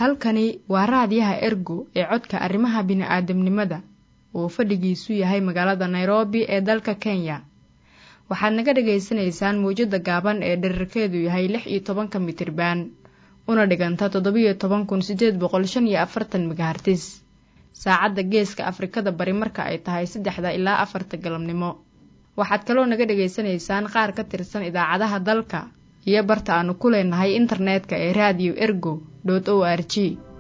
halkani waa raadiyaha ergo ee codka arrimaha bini'aadamnimada oo fadhigiisu yahay magaalada nairobi ee dalka kenya waxaad naga dhagaysanaysaan mawjadda gaaban ee dherarkeedu yahay lix iyo tobanka mitriban una dhiganta toddobiyo toban kun siddeed boqol shan iyo afartan megahartis saacadda geeska afrikada bari marka ay tahay saddexda ilaa afarta galabnimo waxaad kaloo naga dhagaysanaysaan qaar ka tirsan idaacadaha dalka iyo barta aanu ku leenahay internetka ee raadiyo ergo o r g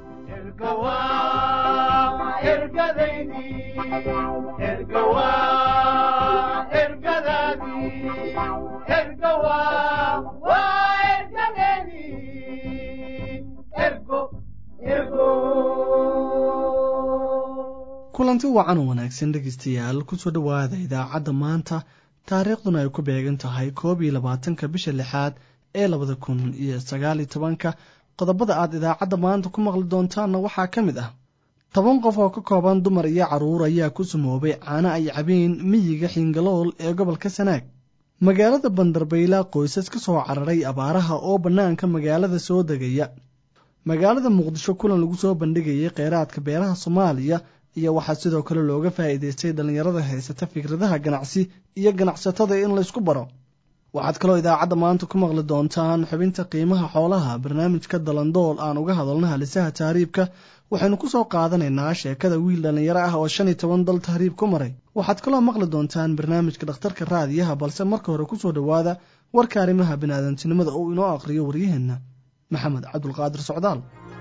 kulanti wacan oo wanaagsan dhegeystayaal kusoo dhowaada idaacadda maanta taariikhduna ay ku beegan tahay koob iyo labaatanka bisha lixaad ee labada kun iyo sagaaliyo tobanka qodobada aad idaacadda maanta ku maqli doontaanna waxaa ka mid ah toban qof oo ka kooban dumar iyo carruur ayaa ku sumoobay caano ay cabeen miyiga xingalool ee gobolka sanaag magaalada bandarbayla qoysas ka soo cararay abaaraha oo bannaanka magaalada soo degaya magaalada muqdisho kulan lagu soo bandhigayay kheyraadka beeraha soomaaliya iyo waxaa sidoo kale looga faa'iidaystay dhallinyarada haysata fikradaha ganacsi iyo ganacsatada in laysku baro waxaad kaloo idaacadda maanta ku maqli doontaan xubinta qiimaha xoolaha barnaamijka dalandool aan uga hadalno halisaha tahriibka waxaynu ku soo qaadanaynaa sheekada wiil dhallinyaro ah oo shan iyo toban dal tahriib ku maray waxaad kaloo maqli doontaan barnaamijka dhakhtarka raadiyaha balse marka hore kusoo dhowaada warka arrimaha biniaadantinimada uu inoo aqriyo waryaheenna maxamed cabdulqaadir socdaal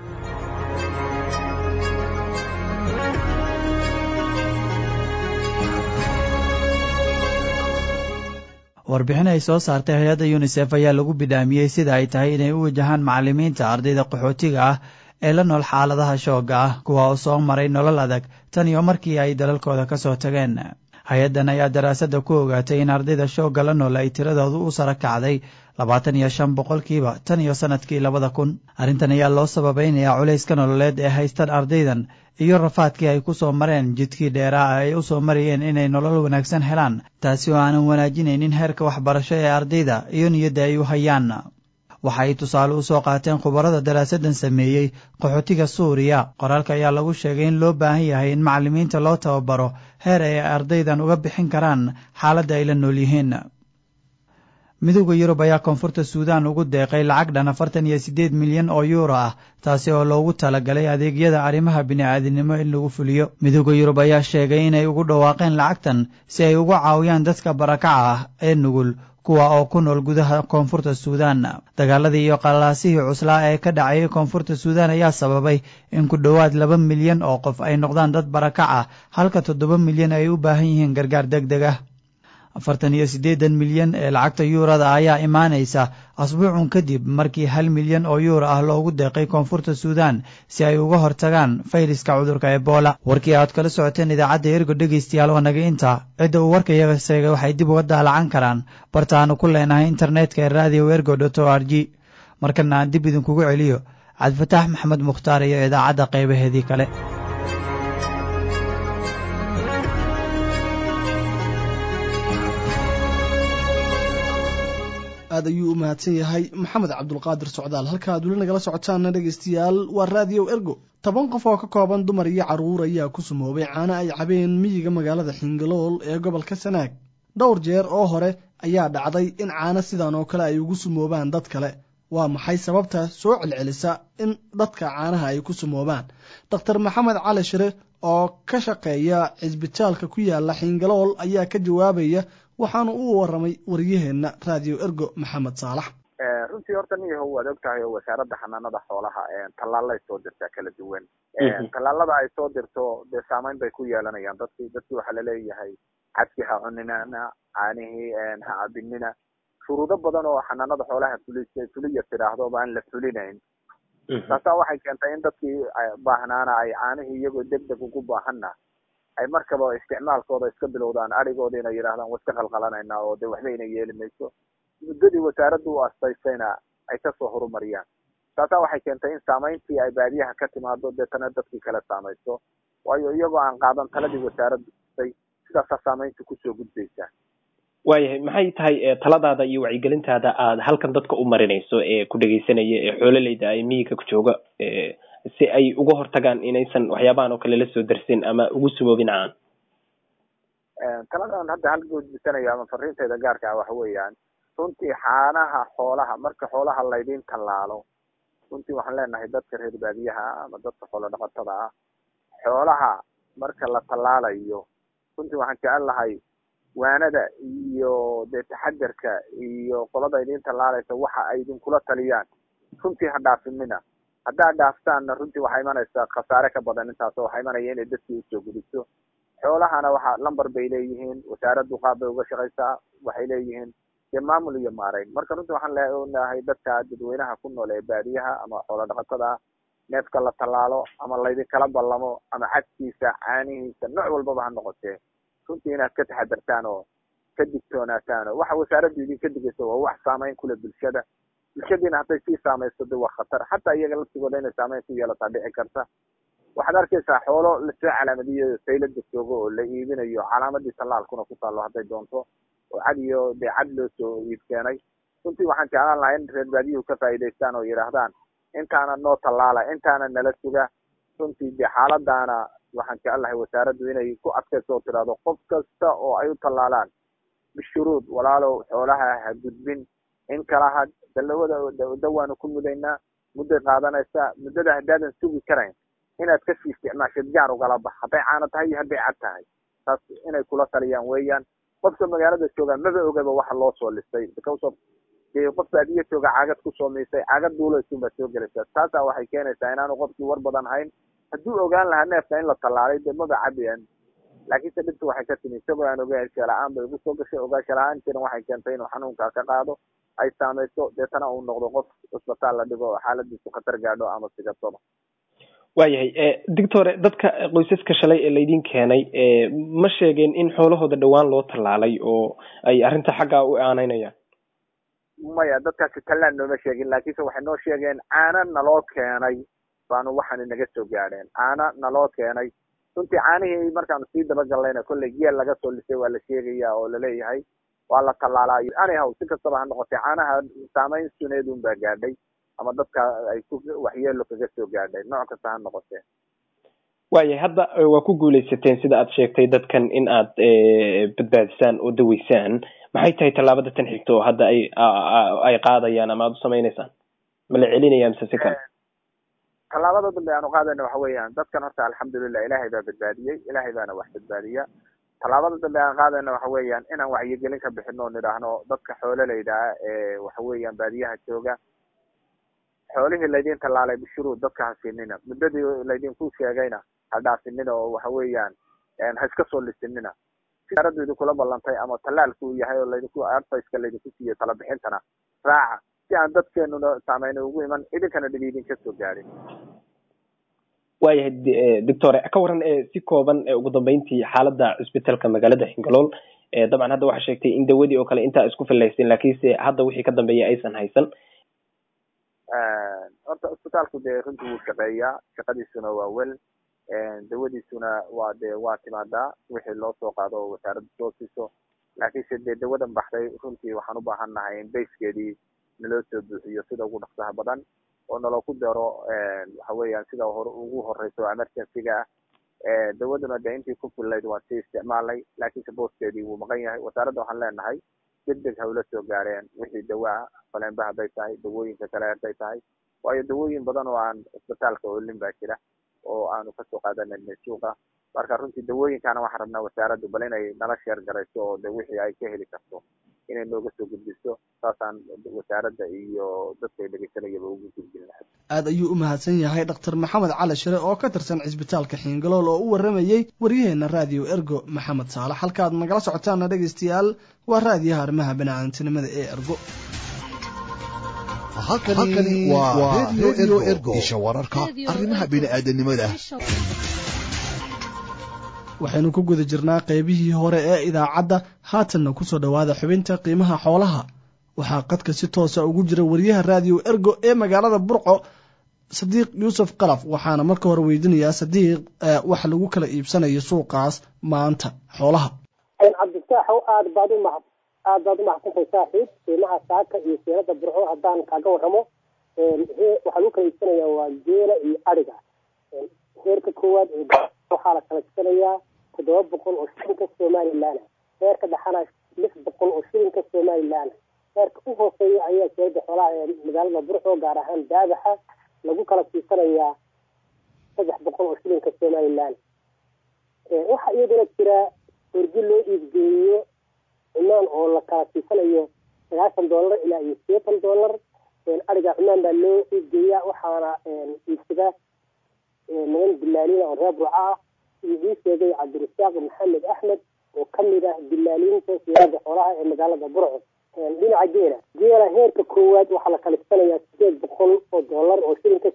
warbixin ay soo saartay hay-adda yunisef ayaa lagu bidhaamiyey sida ay tahay inay u wajahaan macallimiinta ardayda qaxootiga ah ee la nool xaaladaha shoogga ah kuwa oo soo maray nolol adag tan iyo markii ay dalalkooda ka soo tageen hay-addan ayaa daraasadda ku ogaatay in ardayda shoogga la nool ay tiradoodu u sara kacday labaatan iyo shan boqolkiiba tan iyo sannadkii labada kun arrintan ayaa loo sababaynayaa culayska nololeed ee haystan ardaydan iyo rafaadkii ay ku soo mareen jidkii dheeraa ay u soo marayeen inay nolol wanaagsan helaan taasi oo aanan wanaajinaynin heerka waxbarasho ee ardayda iyo niyadda ay u hayaan waxa ay tusaale u soo qaateen khubarada daraasaddan sameeyey qaxootiga suuriya qoraalka ayaa lagu sheegay in loo baahan yahay in macallimiinta loo tababaro heer ay ardaydan uga bixin karaan xaaladda ay la nool yihiin midowda yurub ayaa koonfurta suudaan ugu deeqay lacag dhan afartan iyo siddeed milyan oo yuuro ah taasi oo loogu talagalay adeegyada arrimaha bini'aadinimo in lagu fuliyo midowda yurub ayaa sheegay inay ugu dhawaaqeen lacagtan si ay uga caawiyaan dadka barakaca ah ee nugul kuwa oo ku nool gudaha koonfurta suudaan dagaaladii iyo qalaasihii cuslaa ee ka dhacayay koonfurta suudaan ayaa sababay in ku dhowaad laba milyan oo qof ay noqdaan dad barakac ah halka toddoba milyan ay u baahan yihiin gargaar deg deg ah afartan iyo siddeedan milyan ee lacagta yuurada ayaa imaanaysa asbuucun kadib markii hal milyan oo yuuro ah loogu deeqay koonfurta suudaan si ay uga hortagaan fayraska cudurka ebola warkii aad kala socoteen idaacadda ergo dhegaystayaal waa naga intaa cidda uu warka iyaga seegay waxay dib uga daalacan karaan bartaanu ku leenahay internetka ee radio ergo dot o r g markana aan dib idinkugu celiyo cabdifataax maxamed mukhtaar iyo idaacadda qaybaheedii kale aad ayuu u mahadsan yahay maxamed cabdulqaadir socdaal halka aad weli nagala socotaanna dhegaystayaal waa raadiyo ergo toban qof oo ka kooban dumar iyo carruur ayaa ku sumoobay caano ay cabeen miyiga magaalada xingalool ee gobolka sanaag dhowr jeer oo hore ayaa dhacday in caano sidan oo kale ay ugu sumoobaan dad kale waa maxay sababta soo celcelisa in dadka caanaha ay ku sumoobaan dokhtar maxamed cali shire oo ka shaqeeya cisbitaalka ku yaala xingalool ayaa ka jawaabaya waxaanu u waramay waryaheenna raadiyo ergo maxamed saalax runtii horta niyahow waad og tahay oo wasaaradda xanaanada xoolaha tallaalay soo dirtaa kala duwan tallaalada ay soo dirto dee saameyn bay ku yeelanayaan dadki dadki waxaa laleeyahay cadki ha cuninana caanihii ha cabinina shuruudo badan oo xanaanada xoolaha fuli fuliya tidhaahdo ba aan la fulinayn taasaa waxay keentay in dadkii baahnaana ay caanihii iyagoo deg deg ugu baahanna ay markaba isticmaalkooda iska bilowdaan arigoodi inay yidhahdaan wa iska qalqalanayna oo de waxba ina yeeli mayso muddadii wasaaraddu u astaysayna ay kasoo horumariyaan taasaa waxay keentay in saamayntii ay baadiyaha ka timaado deetana dadkii kale saamayso waayo iyagoo aan qaadan taladii wasaaraddu ay sidaasaa saamaynta kusoo gudbaysaa waayahay maxay tahay taladaada iyo wacyigelintaada aad halkan dadka u marinayso ee ku dhegeysanaya ee xoololeyda ay miyiga ku jooga si ay uga hortagaan inaysan waxyaabahan oo kale la soo darsin ama ugu sumoobin caan taladan hadda hal gudbisanayo ama fariintayda gaarka ah waxa weeyaan runtii xaanaha xoolaha marka xoolaha laydin tallaalo runtii waxaan leenahay dadka reer baadiyaha ama dadka xoolo dhaqatada ah xoolaha marka la tallaalayo runtii waxaan jecel lahay waanada iyo dee taxadarka iyo qolada idin tallaalaysa waxa ay idinkula taliyaan runtii ha dhaafinina haddaad dhaaftaanna runtii waxaa imanaysaa khasaare ka badan intaas oo waxaa imanaya inay dadkii usoo gudiso xoolahana waxa lamber bay leeyihiin wasaaraddu qaab bay uga shaqaysaa waxay leeyihiin dee maamul iyo maarayn marka runtii waxaan leenahay dadka dadweynaha ku nool ee baadiyaha ama xoolo dhaqatada ah neefka la tallaalo ama laydinkala ballamo ama cadkiisa caanihiisa nooc walbaba ha noqotee runtii inaad ka taxadartaan oo ka digtoonaataan oo waxa wasaaraddu idinka digaysa waa wax saamayn kule bulshada bulshadiina hadday sii saamaysto de waa khatar xataa iyaga laftigooda inay saamayn ku yeelataa dhici karta waxaad arkaysaa xoolo lasoo calaamadiyo saylada joogo oo la iibinayo calaamadii tallaalkuna ku taallo hadday doonto oo cad iyo dee cad loo soo iib keenay runtii waxaan jeclaan lahaa in reer baadiyuhu ka faa'iidaystaan oo yidhaahdaan intaana noo tallaala intaana nala suga runtii dee xaaladaana waxaan jecel lahay wasaaraddu inay ku adkayso oo tidhaahdo qof kasta oo ay u tallaalaan bishuruud walaalow xoolaha ha gudbin in kala had dalawada dawaanu ku mudaynaa mudday qaadanaysaa muddada haddaadan sugi karayn inaad kasii isticmaashid gaar ugala bax hadday caano tahay iyo hadday cad tahay taas inay kula taliyaan weeyaan qofka magaalada joogaa maba ogaba waxa loo soo listay because of dee qof baadiya jooga caagad kusoo miisay caagad duulaysun baad soo gelaysaa taasaa waxay keenaysaa inaanu qofkii war badan hayn hadduu ogaan lahaa neefka in la tallaalay dee maba cabiyan laakiinse dhibta waxay ka timi isagoo aan ogaansha la-aan bay ugu soo gashay ogaansha la-aan jiran waxay keentay inuu xanuunkaa ka qaado ay saamayso deetana uu noqdo qof isbitaal la dhigo oo xaaladiisu khatar gaadho ama sigataba waayahay doctore dadka qoysaska shalay ee laydin keenay ma sheegeen in xoolahooda dhowaan loo tallaalay oo ay arrinta xaggaa u aanaynayaan maya dadkaasi tallaan nooma sheegin laakiinse waxay noo sheegeen caana naloo keenay baanu waxaana naga soo gaadheen caana naloo keenay runtii caanihii markaanu sii dabagallayna kolley geel laga soo lisay waa la sheegaya oo laleeyahay waa la tallaalaayo anyhow si kastaba ha noqotay caanaha saamayn suneedun baa gaadhay ama dadka ay ku waxyeelo kaga soo gaadhay nooc kasta ha noqotee waayahay hadda waa ku guuleysateen sida aad sheegtay dadkan in aad badbaadisaan oo daweysaan maxay tahay tallaabada tan xigta oo hadda ay ay qaadayaan ama aad u samaynaysaan ma la celinaya mise si kale tallaabada dambe aanu qaadayna waxa weeyaan dadkan horta alxamdulilah ilaahay baa badbaadiyey ilaahay baana wax badbaadiya tallaabada dambe aan qaadayna waxa weeyaan inaan wacyigelin ka bixino o nidhaahno dadka xoololeyda ah ee waxa weeyaan baadiyaha jooga xoolihii laydin tallaalay bishuruud dadka ha siinina muddadii laydinku sheegayna ha dhaafinina oo waxa weeyaan ha iska soo lisinina wasaaraddu idinkula ballantay ama tallaalku uu yahay oo laydinku adviceka laydinku siiyo tala bixintana raaca si aan dadkeenuna saameyna ugu iman idinkana dhib idinka soo gaadhin waayahay doctore ka waran si kooban ugu dambeyntii xaaladda cusbitalka magaalada xingalool dabcan hadda waxaa sheegtay in dawadii oo kale intaa isku filaysin laakiinse hadda wixii ka dambeeya aysan haysan horta cusbitaalku dee runtii wuu shaqeeyaa shaqadiisuna waa wel dawadiisuna waa dee waa timaadaa wixii loo soo qaado oo wasaaradda soo siiso laakiinse dee dawadan baxday runtii waxaan u baahan nahay in bayskeedii naloo soo buuxiyo sida ugu dhaqsaha badan oo naloo ku daro waxa weeyaan sida hor ugu horeyso emergencyga ah dawaduna dee intii ku fillayd waan sii isticmaalnay laakiinse booskeedii wuu maqan yahay wasaaradda waxaan leenahay deg deg hawla soo gaareen wixii dawaa faleenba hadday tahay dawooyinka kale hadday tahay waayo dawooyin badan oo aan isbitaalka olin baa jira oo aanu kasoo qaadanayna suuqa marka runtii dawooyinkaana waxaan rabnaa wasaaraddu bal inay nala sheer garayso oo de wixii ay ka heli karto inay nooga soo gudbiso saasaan wasaaradda iyo dadkay dhegeysanayaba ugu gudbin lahay aad ayuu u mahadsan yahay dhakhtar maxamed cali shire oo ka tirsan cisbitaalka xiingalool oo u waramayey waryaheena raadiyo ergo maxamed saalax halkaaad nagala socotaana dhegaystayaal waa raadiyaha arrimaha baniaadantinimada ee ergo halkani waa redio ergo isha wararka arrimaha bini'aadanimada waxaynu ku guda jirnaa qaybihii hore ee idaacadda haatanna kusoo dhowaada xubinta qiimaha xoolaha waxaa qadka si toosa ugu jira wariyaha raadiyo ergo ee magaalada burco sadiiq yuusuf qalaf waxaana marka hore weydiinayaa sadiiq waxa lagu kala iibsanayo suuqaas maanta xoolaha cabdifaaxow aad baad u mahad aad baad u mahadsantahay saaxiib qiimaha saaka iyo siirada burco haddaan kaaga warramo waxaa lagu kala iibsanayaa waa geela iyo adhiga heerka koowaad waxaa la kala iibsanayaa toddoba boqol oo shilinka somalilan heerka dhexana lix boqol oo shilinka somalilan heerka u hooseeya ayaa seelada xoolaha ee magaalada burco gaar ahaan daabaxa lagu kala siisanayaa saddex boqol oo shilinka somalilan waxaa iyaduna jira orgi loo iibgeeyo cumaan oo la kala siisanayo sagaashan dollar ilaa iyo sideetan dollar ariga cumaan baa loo iibgeeyaa waxaana iibsada niman dilaalina oo reer burco ah sidii ii sheegay cabdirasaaq maxamed axmed oo kamid ah dilaaliinta siyaada xoolaha ee magaalada burco dhinaca geela geela heerka koowaad waxaa la kalisanayaa sideed boqol oo dollar oo shilinka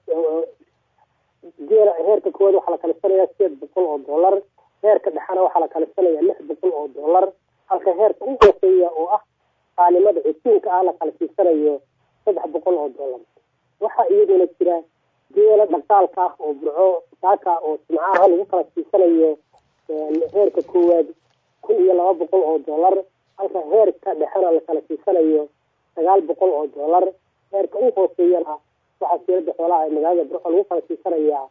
geela heerka koowaad waxaa la kalisanayaa sideed boqol oo dollar heerka dhexana waxaa la kalisanayaa lix boqol oo dollar halka heerka u hooseeya oo ah qaalimada cutiinka ah la kala siisanayo saddex boqol oo dollar waxaa iyaduna jira geela dhaqaalka ah oo burco saaka oo simcaha lagu kala siisanayo heerka koowaad kun iyo laba boqol oo dollar halka heerka dhexena la kala siisanayo sagaal boqol oo dollar heerka u hooseeyana waxaa seelada xoolaha ee magaalada burco lagu kala siisanayaa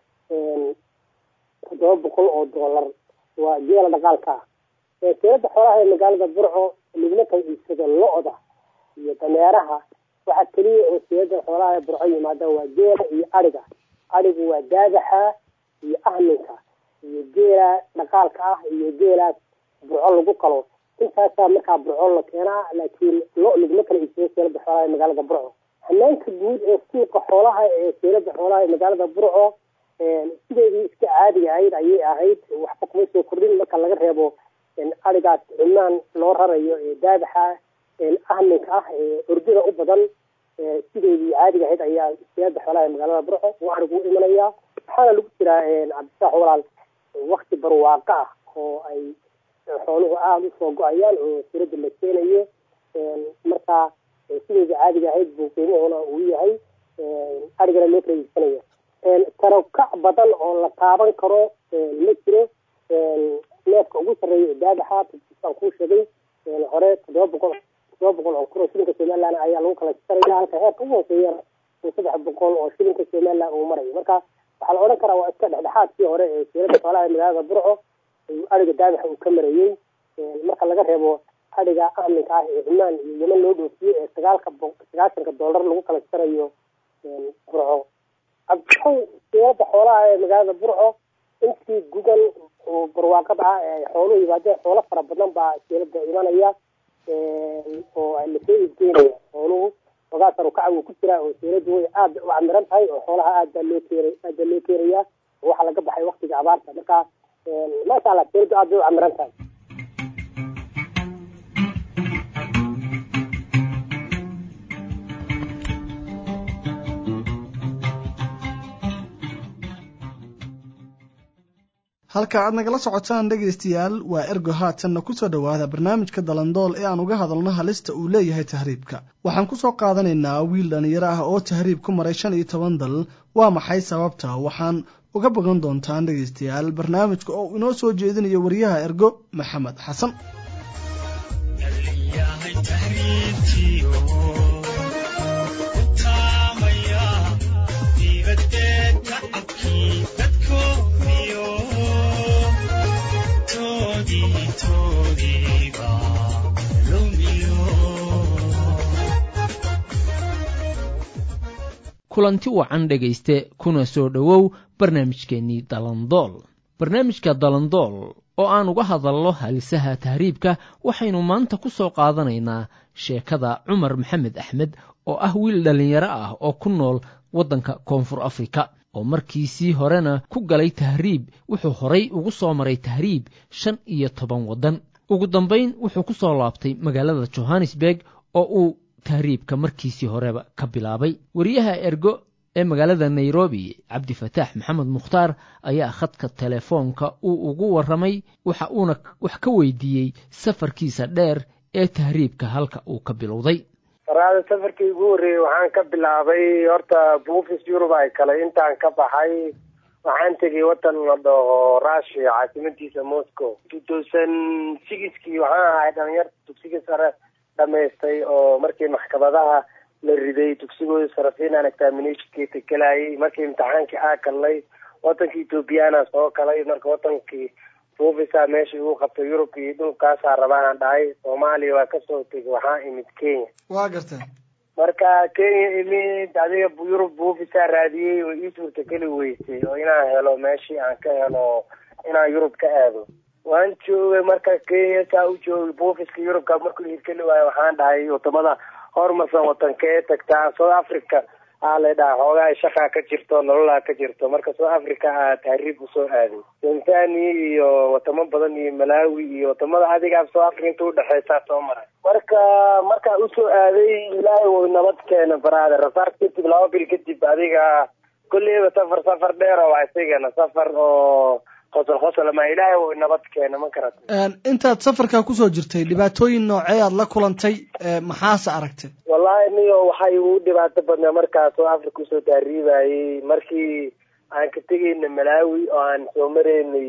toddoba boqol oo dollar waa geela dhaqaalka ah seelada xoolaha ee magaalada burco laguma kala iibsado lo-da iyo dameeraha waxaa keliya oo seelada xoolaha ee burco yimaada waa geela iyo adhiga adhigu waa daadaxa iyo ahminka iyo geela dhaqaalka ah iyo geelaas burco lagu qalo intaasaa markaa burco la keenaa laakiin lo laguma kala iibsado seelada xoolaha ee magaalada burco hanaanka guud ee suuqa xoolaha ee seelada xoolaha ee magaalada burco sideedii iska caadiga ahayd ayay ahayd waxba kuma soo kordhin marka laga reebo arigaas cumaan loo rarayo ee daadaxa ahminka ah ee ordida u badan sideedii caadiga ahayd ayaa seelada xoolaha ee magaalada burco uu arigu u imanayaa waxaana lagu jiraa cabdisaax walaal wakti barwaaqo ah oo ay xooluhu aada usoo go-ayaan oo sirada la keenayo markaa sideedii caadiga ahayd buu qiimuhuna uu yahay arigana loo kala iibsanaya tarokac badan oo la taaban karo ma jiro neefka ugu sarreeya ee daadaxa aan kuu sheegay hore toddoba boqol toddoba boqol oo kun oo shilinka somaliland ayaa lagu kala sisanaya halka heerka ugu hooseeyana saddex boqol oo shilinka somaliland uu marayo marka waxaa la odhan karaa waa iska dhexdhexaadkii hore ee seelada xoolaha ee magaalada burco ariga daadaxa uu ka marayey marka laga reebo adhiga ahminka ah ee cumaan iyo yeman loo dhoofiyo ee sagaalka sagaashanka dollar lagu kala sarayo burco cabdixow seelada xoolaha ee magaalada burco intii gugan oo barwaaqada ah ee ay xooluhu yimaadeen xoolo fara badan baa seelada imanaya oo lasoo iibgeynaya xooluhu ogaasar ukaca wuu ku jiraa oo seeladu way aada u camiran tahay oo xoolaha aad baa loo keera aad baa loo keerayaa oo waxaa laga baxay waktiga abaarta marka maasha allah seeladu aad bay u camiran tahay halka aad nagala socotaan dhegaystayaal waa ergo haatanna ku soo dhowaada barnaamijka dalandool ee aan uga hadalno halista uu leeyahay tahriibka waxaan ku soo qaadanaynaa wiil dhallinyaro ah oo tahriib ku maray shan iyo toban dal waa maxay sababta waxaan uga bogan doontaan dhegaystayaal barnaamijka oo inoo soo jeedinayo wariyaha ergo maxamed xasan kulanti wacan dhegayste kuna soo dhowow barnaamijkeennii dalandool barnaamijka dalandool oo aan uga hadalno halisaha tahriibka waxaynu maanta ku soo qaadanaynaa sheekada cumar maxamed axmed oo ah wiil dhallinyaro ah oo ku nool waddanka koonfur afrika oo markiisii horena ku galay tahriib wuxuu horay ugu soo maray tahriib shan iyo toban waddan ugu dambayn wuxuu ku soo laabtay magaalada johannesburg oo uu tahriibka markiisii horeba ka bilaabay wariyaha ergo ee magaalada nairobi cabdifataax maxamed mukhtaar ayaa khadka telefoonka uu ugu warramay waxa uuna wax ka weydiiyey safarkiisa dheer ee tahriibka halka uu ka bilowday waraada safarkii ugu horreeyey waxaan ka bilaabay horta buufis yurub ay kale intaan ka baxay waxaan tegay waddan la dhaho russia caasimadiisa moscow two thousand sixkii waxaan ahay dhalinyarta dugsiga sare dhamaystay oo markii maxkamadaha la riday dugsigooda sarafiinaan examinationkeeta gelayay markii imtixaankii aa galnay wadanka ethoobiyaana soo galay marka wadankii buufisa meesha igu qabtay yurub iyo dhulkaasaa rabaanaan dhahay soomaaliya waa kasoo tegay waxaa imid kenya waa gartay marka kenya imid adiga yurub buufisaa raadiyey way ii suurtageli weysay oo inaan helo meeshii aan ka helo inaan yurub ka aado waan joogay marka kenya saa u joogay buufiska yurubka markuu hirgeli waayo waxaan dhahay wadamada hormarsan wadankee tagtaa south africa aa la dhaha xoogaa shaqaa ka jirto nololaa ka jirto marka south africa aa tahriib usoo aaday tanzania iyo wadamo badan iyo malawi iyo wadamada adigaa south africa inta udhexeysaa soo maray marka markaa usoo aaday ilaahay way nabad keena baraada rasaas kadib laba bil kadib adiga kolleyba safar safar dheer oo waa isigana safar oo qosol qosol ma ilaahay way nabad keena ma karata intaad safarkaa kusoo jirtay dhibaatooyin noocee aad la kulantay maxaase aragtay wallahi niyo waxay ugu dhibaato badnaa markaas oo africa usoo taariibayay markii aan ka tegayna malawi oo aan soo maraynay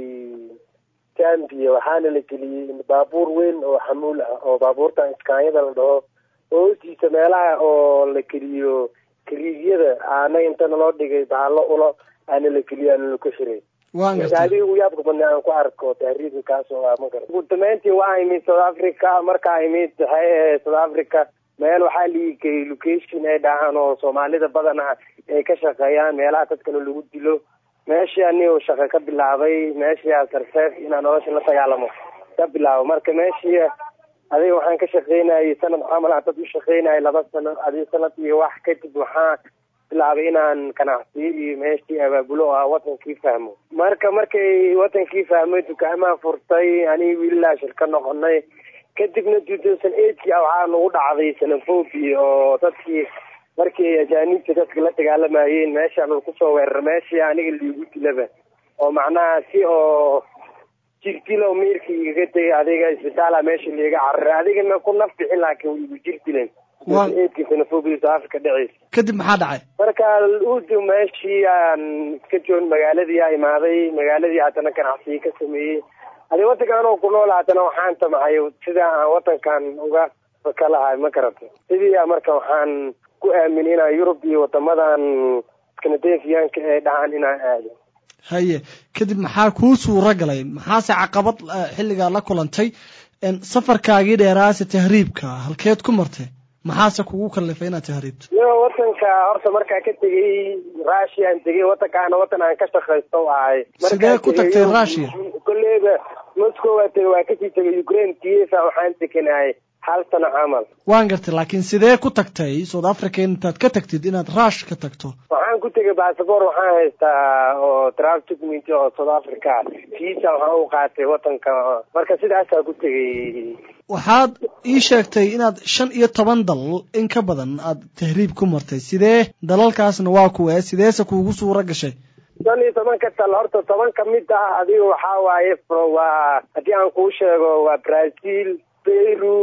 gambia waxaana la geliyey baabuur weyn oo xamuul ah oo baabuurtan iskaanyada la dhaho hoostiisa meelaha oo la geliyo kariigyada aana inta naloo dhigay bahalo ulo aana la geliyo aana laku xiray adiga ugu yaabka badna aan ku arko tahriibka kaas oo ah ma garan ugu dambeyntii waa imid south africa markaa imid waxay ahayd south africa meel waxaa liigay location ay dhahaan oo soomaalida badan ah ay ka shaqeeyaan meelaha dadkana lagu dilo meeshii anigo shaqo ka bilaabay meeshii sarfeef inaan nolosha la dagaalamo ka bilaabo marka meeshii adiga waxaan ka shaqeynayay sanad camal aan dad u shaqeynayay laba sano adiga sanad iyo wax kadib waxaa bilaabay inaan ganacsiyo iyo meeshii abaabulo oo ah wadankii fahmo marka markay wadankii fahmay dukaamaa furtay aniga wiililaa shirka noqonay kadibna two thousand eightkii a waxaa nagu dhacday xenophobia oo dadkii markii ajaaniibta dadka la dagaalamayeen meeshaan uu kusoo weerar meeshii aniga liigu dilaba oo macnaha si oo jirdilo miirka igaga tegay adiga isbitaala meesha liiga cararay adigana ku naf bixin laakiin way igu jir dileen eedkii xenophobia south africa dhaceysa kadib maxaa dhacay marka udu meeshii aan iska joog magaaladii a imaaday magaaladii haddana ganacsiyo ka sameeyey adi wadanka anoo ku nool haddana waxaan tamacay sida aan wadankan uga fakalahay ma garata sidii a marka waxaan ku aamin inaan yurub iyo wadamadan skandinafiyaanka ee dhahaan inaan aado haye kadib maxaa kuu suuro galay maxaase caqabad xilligaa la kulantay safarkaagii dheeraase tahriibka halkeed ku martay maxaase kugu kalifay inaad tahriibto yo wadanka horta markaa ka tegay russiaan tegay wadankaana wadan aan ka shaqaysto ahay sidee ku tagtay russia kolleyba moscow waa tegay waa kasii tegay ukraine kiesa waxaan tekanahay hal sano camal waan gartay laakiin sidee ku tagtay south africa intaad ka tagtid inaad rush ka tagto waxaan ku tegay bassabor waxaan haystaa oo travel document oo south africa visa waxaan u qaatay wadanka marka sidaasaa ku tegay waxaad ii sheegtay inaad shan iyo toban dal in ka badan aad tahriib ku martay sidee dalalkaasna waa kuwee sideese kuugu suuro gashay shan iyo tobanka tal horta toban ka mid ah adiga waxaa waaye waa haddii aan kuu sheego waa brazil peru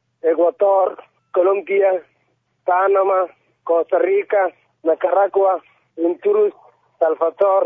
ecuador colombia panama costa rica nicaragua honduras salvador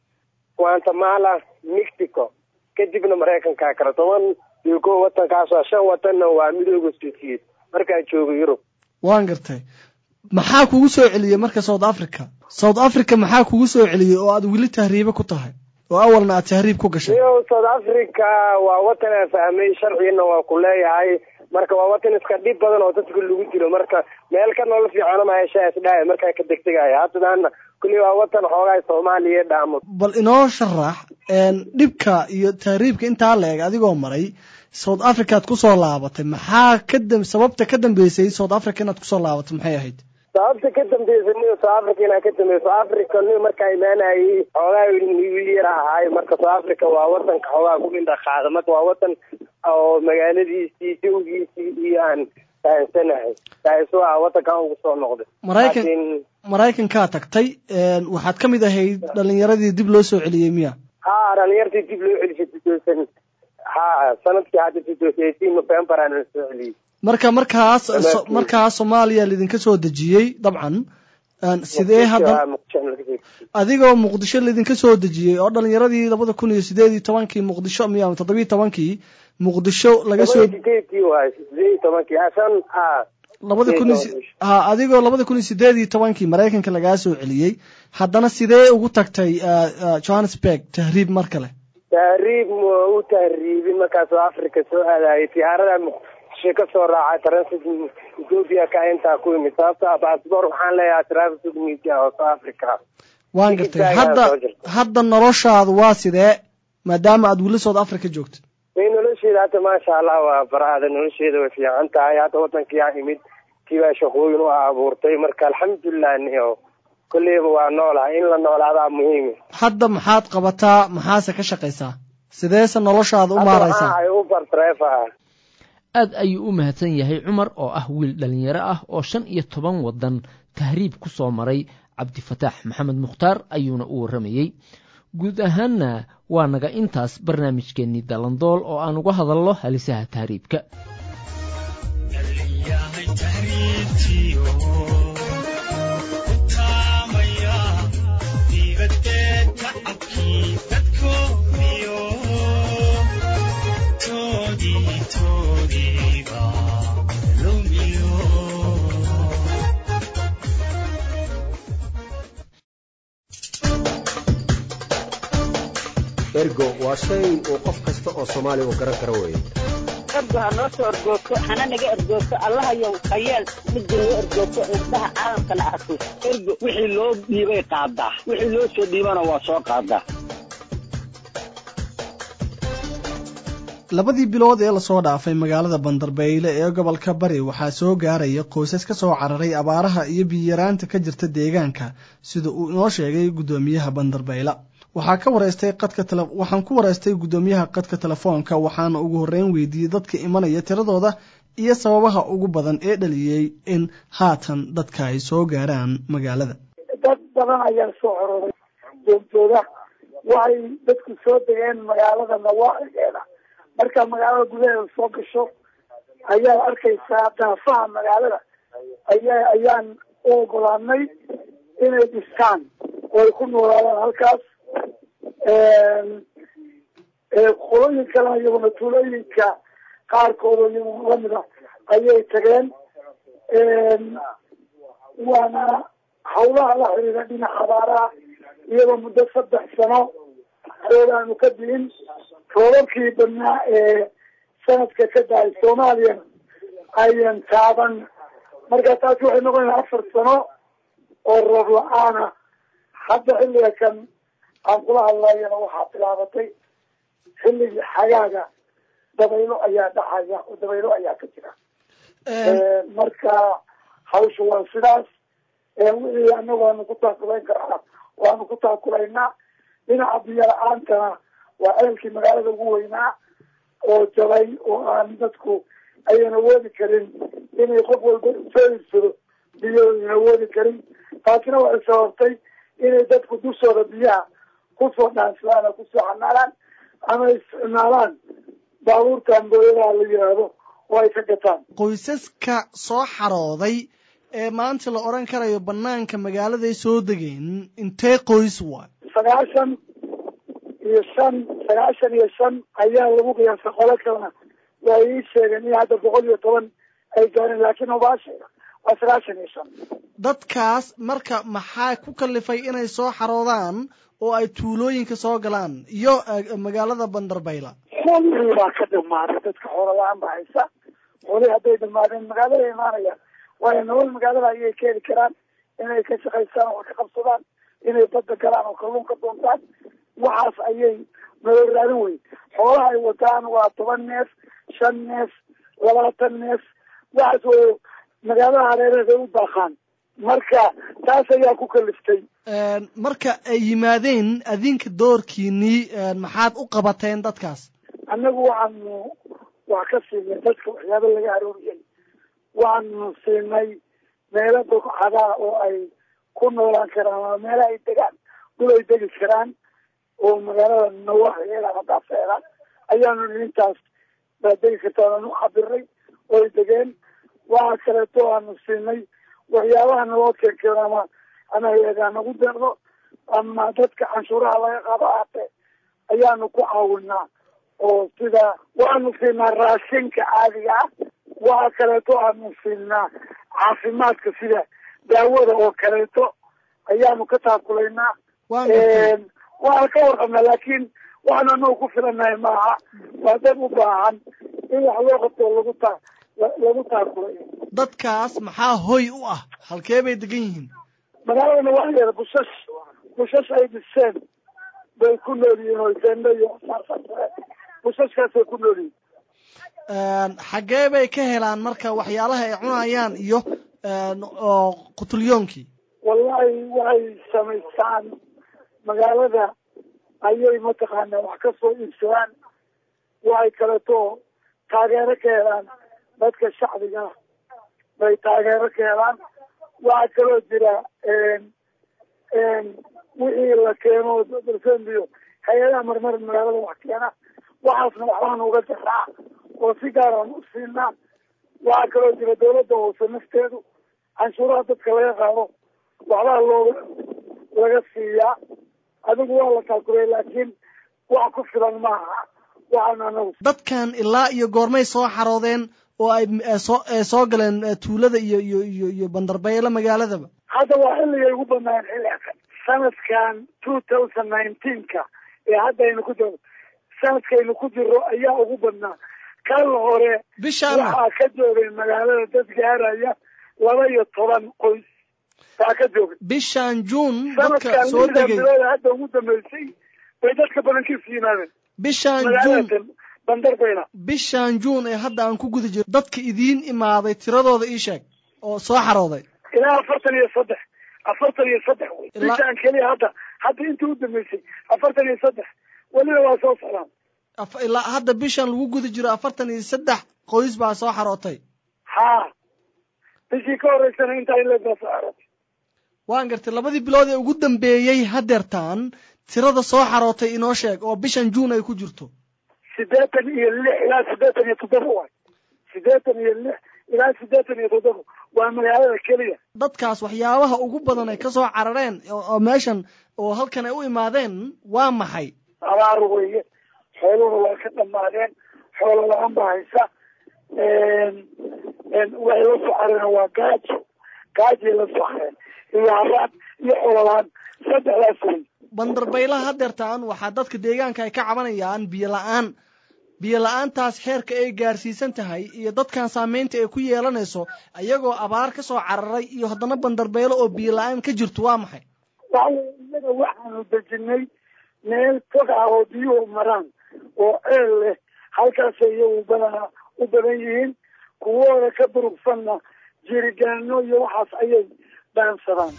guatemala mexico kadibna maraykankaa kale toban iyo ko wadankaas waa shan wadanna waa midooda soviet markaan joogo yurub waan gartay maxaa kugu soo celiyey marka south africa south africa maxaa kugu soo celiyey oo aad weli tahriibe ku tahay oo awalna aad tahriib ku gashay iyo south africa waa wadan aan fahmay sharcigana waa ku leeyahay marka waa wadan iska dhib badan oo dadka lagu dilo marka meel ka nolol fiicana ma heshaa isdhaaya markaa ka degdegaya haddana kulli waa wadan xoogaa soomaaliya dhaamo bal inoo sharax dhibka iyo tahriibka intaa la eg adigoo maray south africa aad kusoo laabatay maxaa ka dam sababta ka dambeysay south africa inaad kusoo laabatay maxay ahayd sababta ka dambeysay ni south africa inaa ka dambeysay south africa ni markaa imaanayay xoogaa wiil yar ahaay marka south africa waa wadanka xoogaa ku indha qaada marka waa wadan oo magaaladiisii jawgiisii iyo aan fahansanahay taasu ah wadankan ugu soo noqday maraykan maraykankaa tagtay waxaad ka mid ahayd dhalinyaradii dib loo soo celiyey miya ha dhalinyartii dib loo celisay two thousand ha sanadkii hadda two thousand eighteen november aan soo celiyey marka markaas markaas soomaaliya laidinka soo dejiyey dabcan sidee hadda adigoo muqdisho laidinka soo dejiyey oo dhalinyaradii labada kun iyo sideed iyo tobankii muqdisho miya toddobiyi tobankii muqdisho laga soo sideedkii waay sideed iyo tobankii asan a labada kun ha adigoo labada kun iyo sideed iyo tobankii maraykanka lagaa soo celiyey haddana sidee ugu tagtay johannesburg tahriib mar kale tahriib ma u tahriibin markaasoo africa soo aadayay tiyaarada muqdisho ka soo raacay transit ethoopia ka intaa ku yimid sababta baasboor waxaan leeyahay transit media oo south africa waan gartay hadda hadda noloshaadu waa sidee maadaama aad weli south africa joogto may nolosheeda hadda maasha allah waa baraada nolosheeda way fiican tahay hadda wadankii aa imid kiibaa shaqooyin u abuurtay marka alxamdulilah niyo kolleyba waa noolahay in la noolaadaa muhiim hadda maxaad qabataa maxaase ka shaqaysaa sideese noloshaada u maaraysaa uber driver ah aad ayuu u mahadsan yahay cumar oo ah wiil dhallinyaro ah oo shan iyo toban waddan tahriib ku soo maray cabdifataax maxamed mukhtaar ayuuna u warramayey guud ahaanna waa naga intaas barnaamijkeennii dalandool oo aan uga hadalno halisaha tahriibka ergo waa shay uu qof kasta oo soomaaliya uu garan karo weeye ergo ha noo soo ergoogto hana naga ergoogto allahayow hayeel midda noo ergoogto indhaha caalamkana arko ergo wixii loo dhiibay qaadaa wixii loo soo dhiibana waa soo qaadaa labadii bilood ee lasoo dhaafay magaalada bandarbeyle ee gobolka bari waxaa soo gaaraya qoysas ka soo cararay abaaraha iyo biyaraanta ka jirta deegaanka sida uu inoo sheegay guddoomiyaha bandarbeyle waxaa ka wareystay qadka tele waxaan ku wareystay guddoomiyaha qadka telefoonka waxaana ugu horreyn weydiiyey dadka imanaya tiradooda iyo sababaha ugu badan ee dhaliyey in haatan dadka ay soo gaaraan magaalada dad badan ayaa soo cororay joogtooda waxay dadku soo degeen magaalada nawaacigeeda marka magaalada gudaheeda soo gasho ayaad arkaysaa daafaha magaalada aya ayaan u ogolaanay inay dhistaan oo ay ku noolaadaan halkaas qolooyin kalena iyaguna tuulooyinka qaarkooda iyaguna lamid a ayay tageen waana hawlaha la xiriira dhinaca abaaraha iyadoo muddo saddex sano roob aanu ka diin roobabkii badnaa ee sanadka ka dahay soomaaliyana ayan taaban marka taasi waxay noqonaysaa afar sano oo roob la-aana hadda xilliga kan aan kula hadlayana waxaa bilaabatay xilligii xagaaga dabaylo ayaa dhacaya oo dabaylo ayaa ka jira marka hawsha waa sidaas wixii anagu aanu ku taakulayn karaa waanu ku taakulaynaa dhinaca biyo la-aantana waa ceelkii magaalada ugu weynaa oo jabay oo aan dadku ayan awoodi karin inay qof walba soo iibsado biyo ayan awoodi karin taasina waxay sababtay inay dadku dushooda biyaha kusoo dhaansadaan oo kusoo xanaalaan ama isticmaalaan baabuurta ambooyadaha la yidhaahdo oo ay ka gataan qoysaska soo xarooday ee maanta la odhan karayo banaanka magaaladay soo degeen intee qoys waay sagaashan iyo shan sagaashan iyo shan ayaa lagu qiyaasay qolo kalena waa ii sheegeen in hadda boqol iyo toban ay gaareen laakiin obaasheega waa sagaashan iyo shan dadkaas marka maxaa ku kalifay inay soo xaroodaan oo ay tuulooyinka soo galaan iyo magaalada bandarbayla xoolihii baa ka dhamaaday dadka xoola la-aan baa haysa xoolihii hadday dhamaadeen magaalada imaanayaan waayo nolol magaalada ayay ka heli karaan inay ka shaqaystaan oo ka qabsadaan inay badda galaan oo kalluun ka doontaan waxaas ayay nolol raadin wey xoolaha ay wataan waa toban neef shan neef labaatan neef waxaas way magaalada hareeraheeda u daaqaan marka taas ayaa ku kaliftay marka ay yimaadeen adinka doorkiinii maxaad u qabateen dadkaas annagu waxaanu wax ka siinay dadka waxyaaba laga arooriyay waxaanu siinay meelo bogcadaa oo ay ku noolaan karaan ama meelo ay degaan dhul ay degi karaan oo magaalada nawaaxigeeda ama daafeeda ayaanu intaas baa degi kartaan aanu cabiray oo ay degeen waxa kaleeto aanu siinay waxyaabaha naloo keenkeeno ama ama hay-adaa nagu deeqdo ama dadka canshuuraha laga qaado aatee ayaanu ku caawinaa oo sida waxaanu siinaa raashinka caadiga ah waxa kaleeto aanu siinaa caafimaadka sida daawada oo kaleeto ayaanu ka taakulaynaa waana ka warqabnaa laakiin waxaanu anagu ku filanahay maaha waa dad u baahan in wax loo qabto lagu ta lagu taakulayo dadkaas maxaa hoy u ah halkee bay degan yihiin magaaladana waa leeda bushash bushash ay dhiseen bay ku nool yihiin oo sendo iyo bushashkaasay ku nool yihiin xaggee bay ka helaan marka waxyaalaha ay cunayaan iyo oo qutulyoonkii wallahi waxay samaystaan magaalada ayay mataqaanaa wax ka soo iibsadaan waxay kaleto taageero ka helaan dadka shacbiga bay taageero ka helaan waxaa kaloo jira wixii la keeno darsenbiyo hay-adaha marmar magaalada wax keena waxaasna waxbaan uga jaraa oo si gaaraan u siinaa waxaa kaloo jira dawladda hoose nafteedu canshuuraha dadka laga qaado waxbaa looga laga siiyaa adigu waa la taakulay laakiin wax ku filan maaha waxaan anagu dadkan ilaa iyo goormay soo xaroodeen oo ay soo soo galeen tuulada iyo iyo iyo iyo bandarbeyle magaaladaba hadda waa xilligay ugu banaan xilliga sanadkan two thousand nineteenka ee hadda aynu ku jiro sanadkaynu ku jiro ayaa ugu badnaa kan hore bishaan waxaa ka joogay magaalada dad gaaraya laba iyo toban qoys baa ka joogay bishaan juun dadka sanadkan soo lixdan degay bilood hadda ugu dambeysay bay dadka badankiisu yimaadeen bishaan juun magaalada bandarbayna bishaan juun ee hadda aan ku guda jiro dadka idiin imaaday tiradooda ii sheeg oo soo xarooday ilaa afartan iyo saddex afartan iyo saddex wey Ilaa- bishaan keliya hadda hadda intii u dambeysay afartan iyo saddex weliba waa soo socdaan Af- ilaa hadda bishaan lagu guda jiro afartan iyo saddex qoys baa soo xarootay haa bishii ka horeysana intaa in leebaa soo xarootay waan gartay labadii bilood ee ugu dambeeyey hadeertaan tirada soo xarootay inoo sheeg oo bishan juun ay ku jirto sideetan iyo lix ilaa sideetan iyo toddoba waay sideetan iyo lix ilaa sideetan iyo toddoba waa magaalada keliya dadkaas waxyaabaha ugu badan ay ka soo carareen oo oo meeshan oo halkan ay u imaadeen waa maxay abaar weeye xooluhuna waa ka dhammaadeen xoolo la-aan baa haysa waxay la soo careen waa gaajo gaajay la soo careen iyo haraad iyo xoolo la-aan saddexdaas wey bandarbaylaha hadeertaan waxaa dadka deegaanka ay ka cabanayaan biyo la-aan biyo la-aantaas xeerka ay gaarsiisan tahay iyo dadkan saameynta ay ku yeelanayso ayagoo abaar ka soo cararay iyo haddana bandarbaylo oo biyo la-aan ka jirto waa maxay waxa innaga waxaanu dejinay meel fog ah oo biyuhu maraan oo ceel leh halkaasay iyagu badanaa u badan yihiin kuwooda ka durugsanna jirigaano iyo waxaas ayay dhaansadaan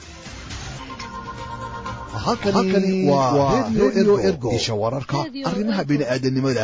halkani waa radio ergo isha wararka arrimaha bini'aadanimada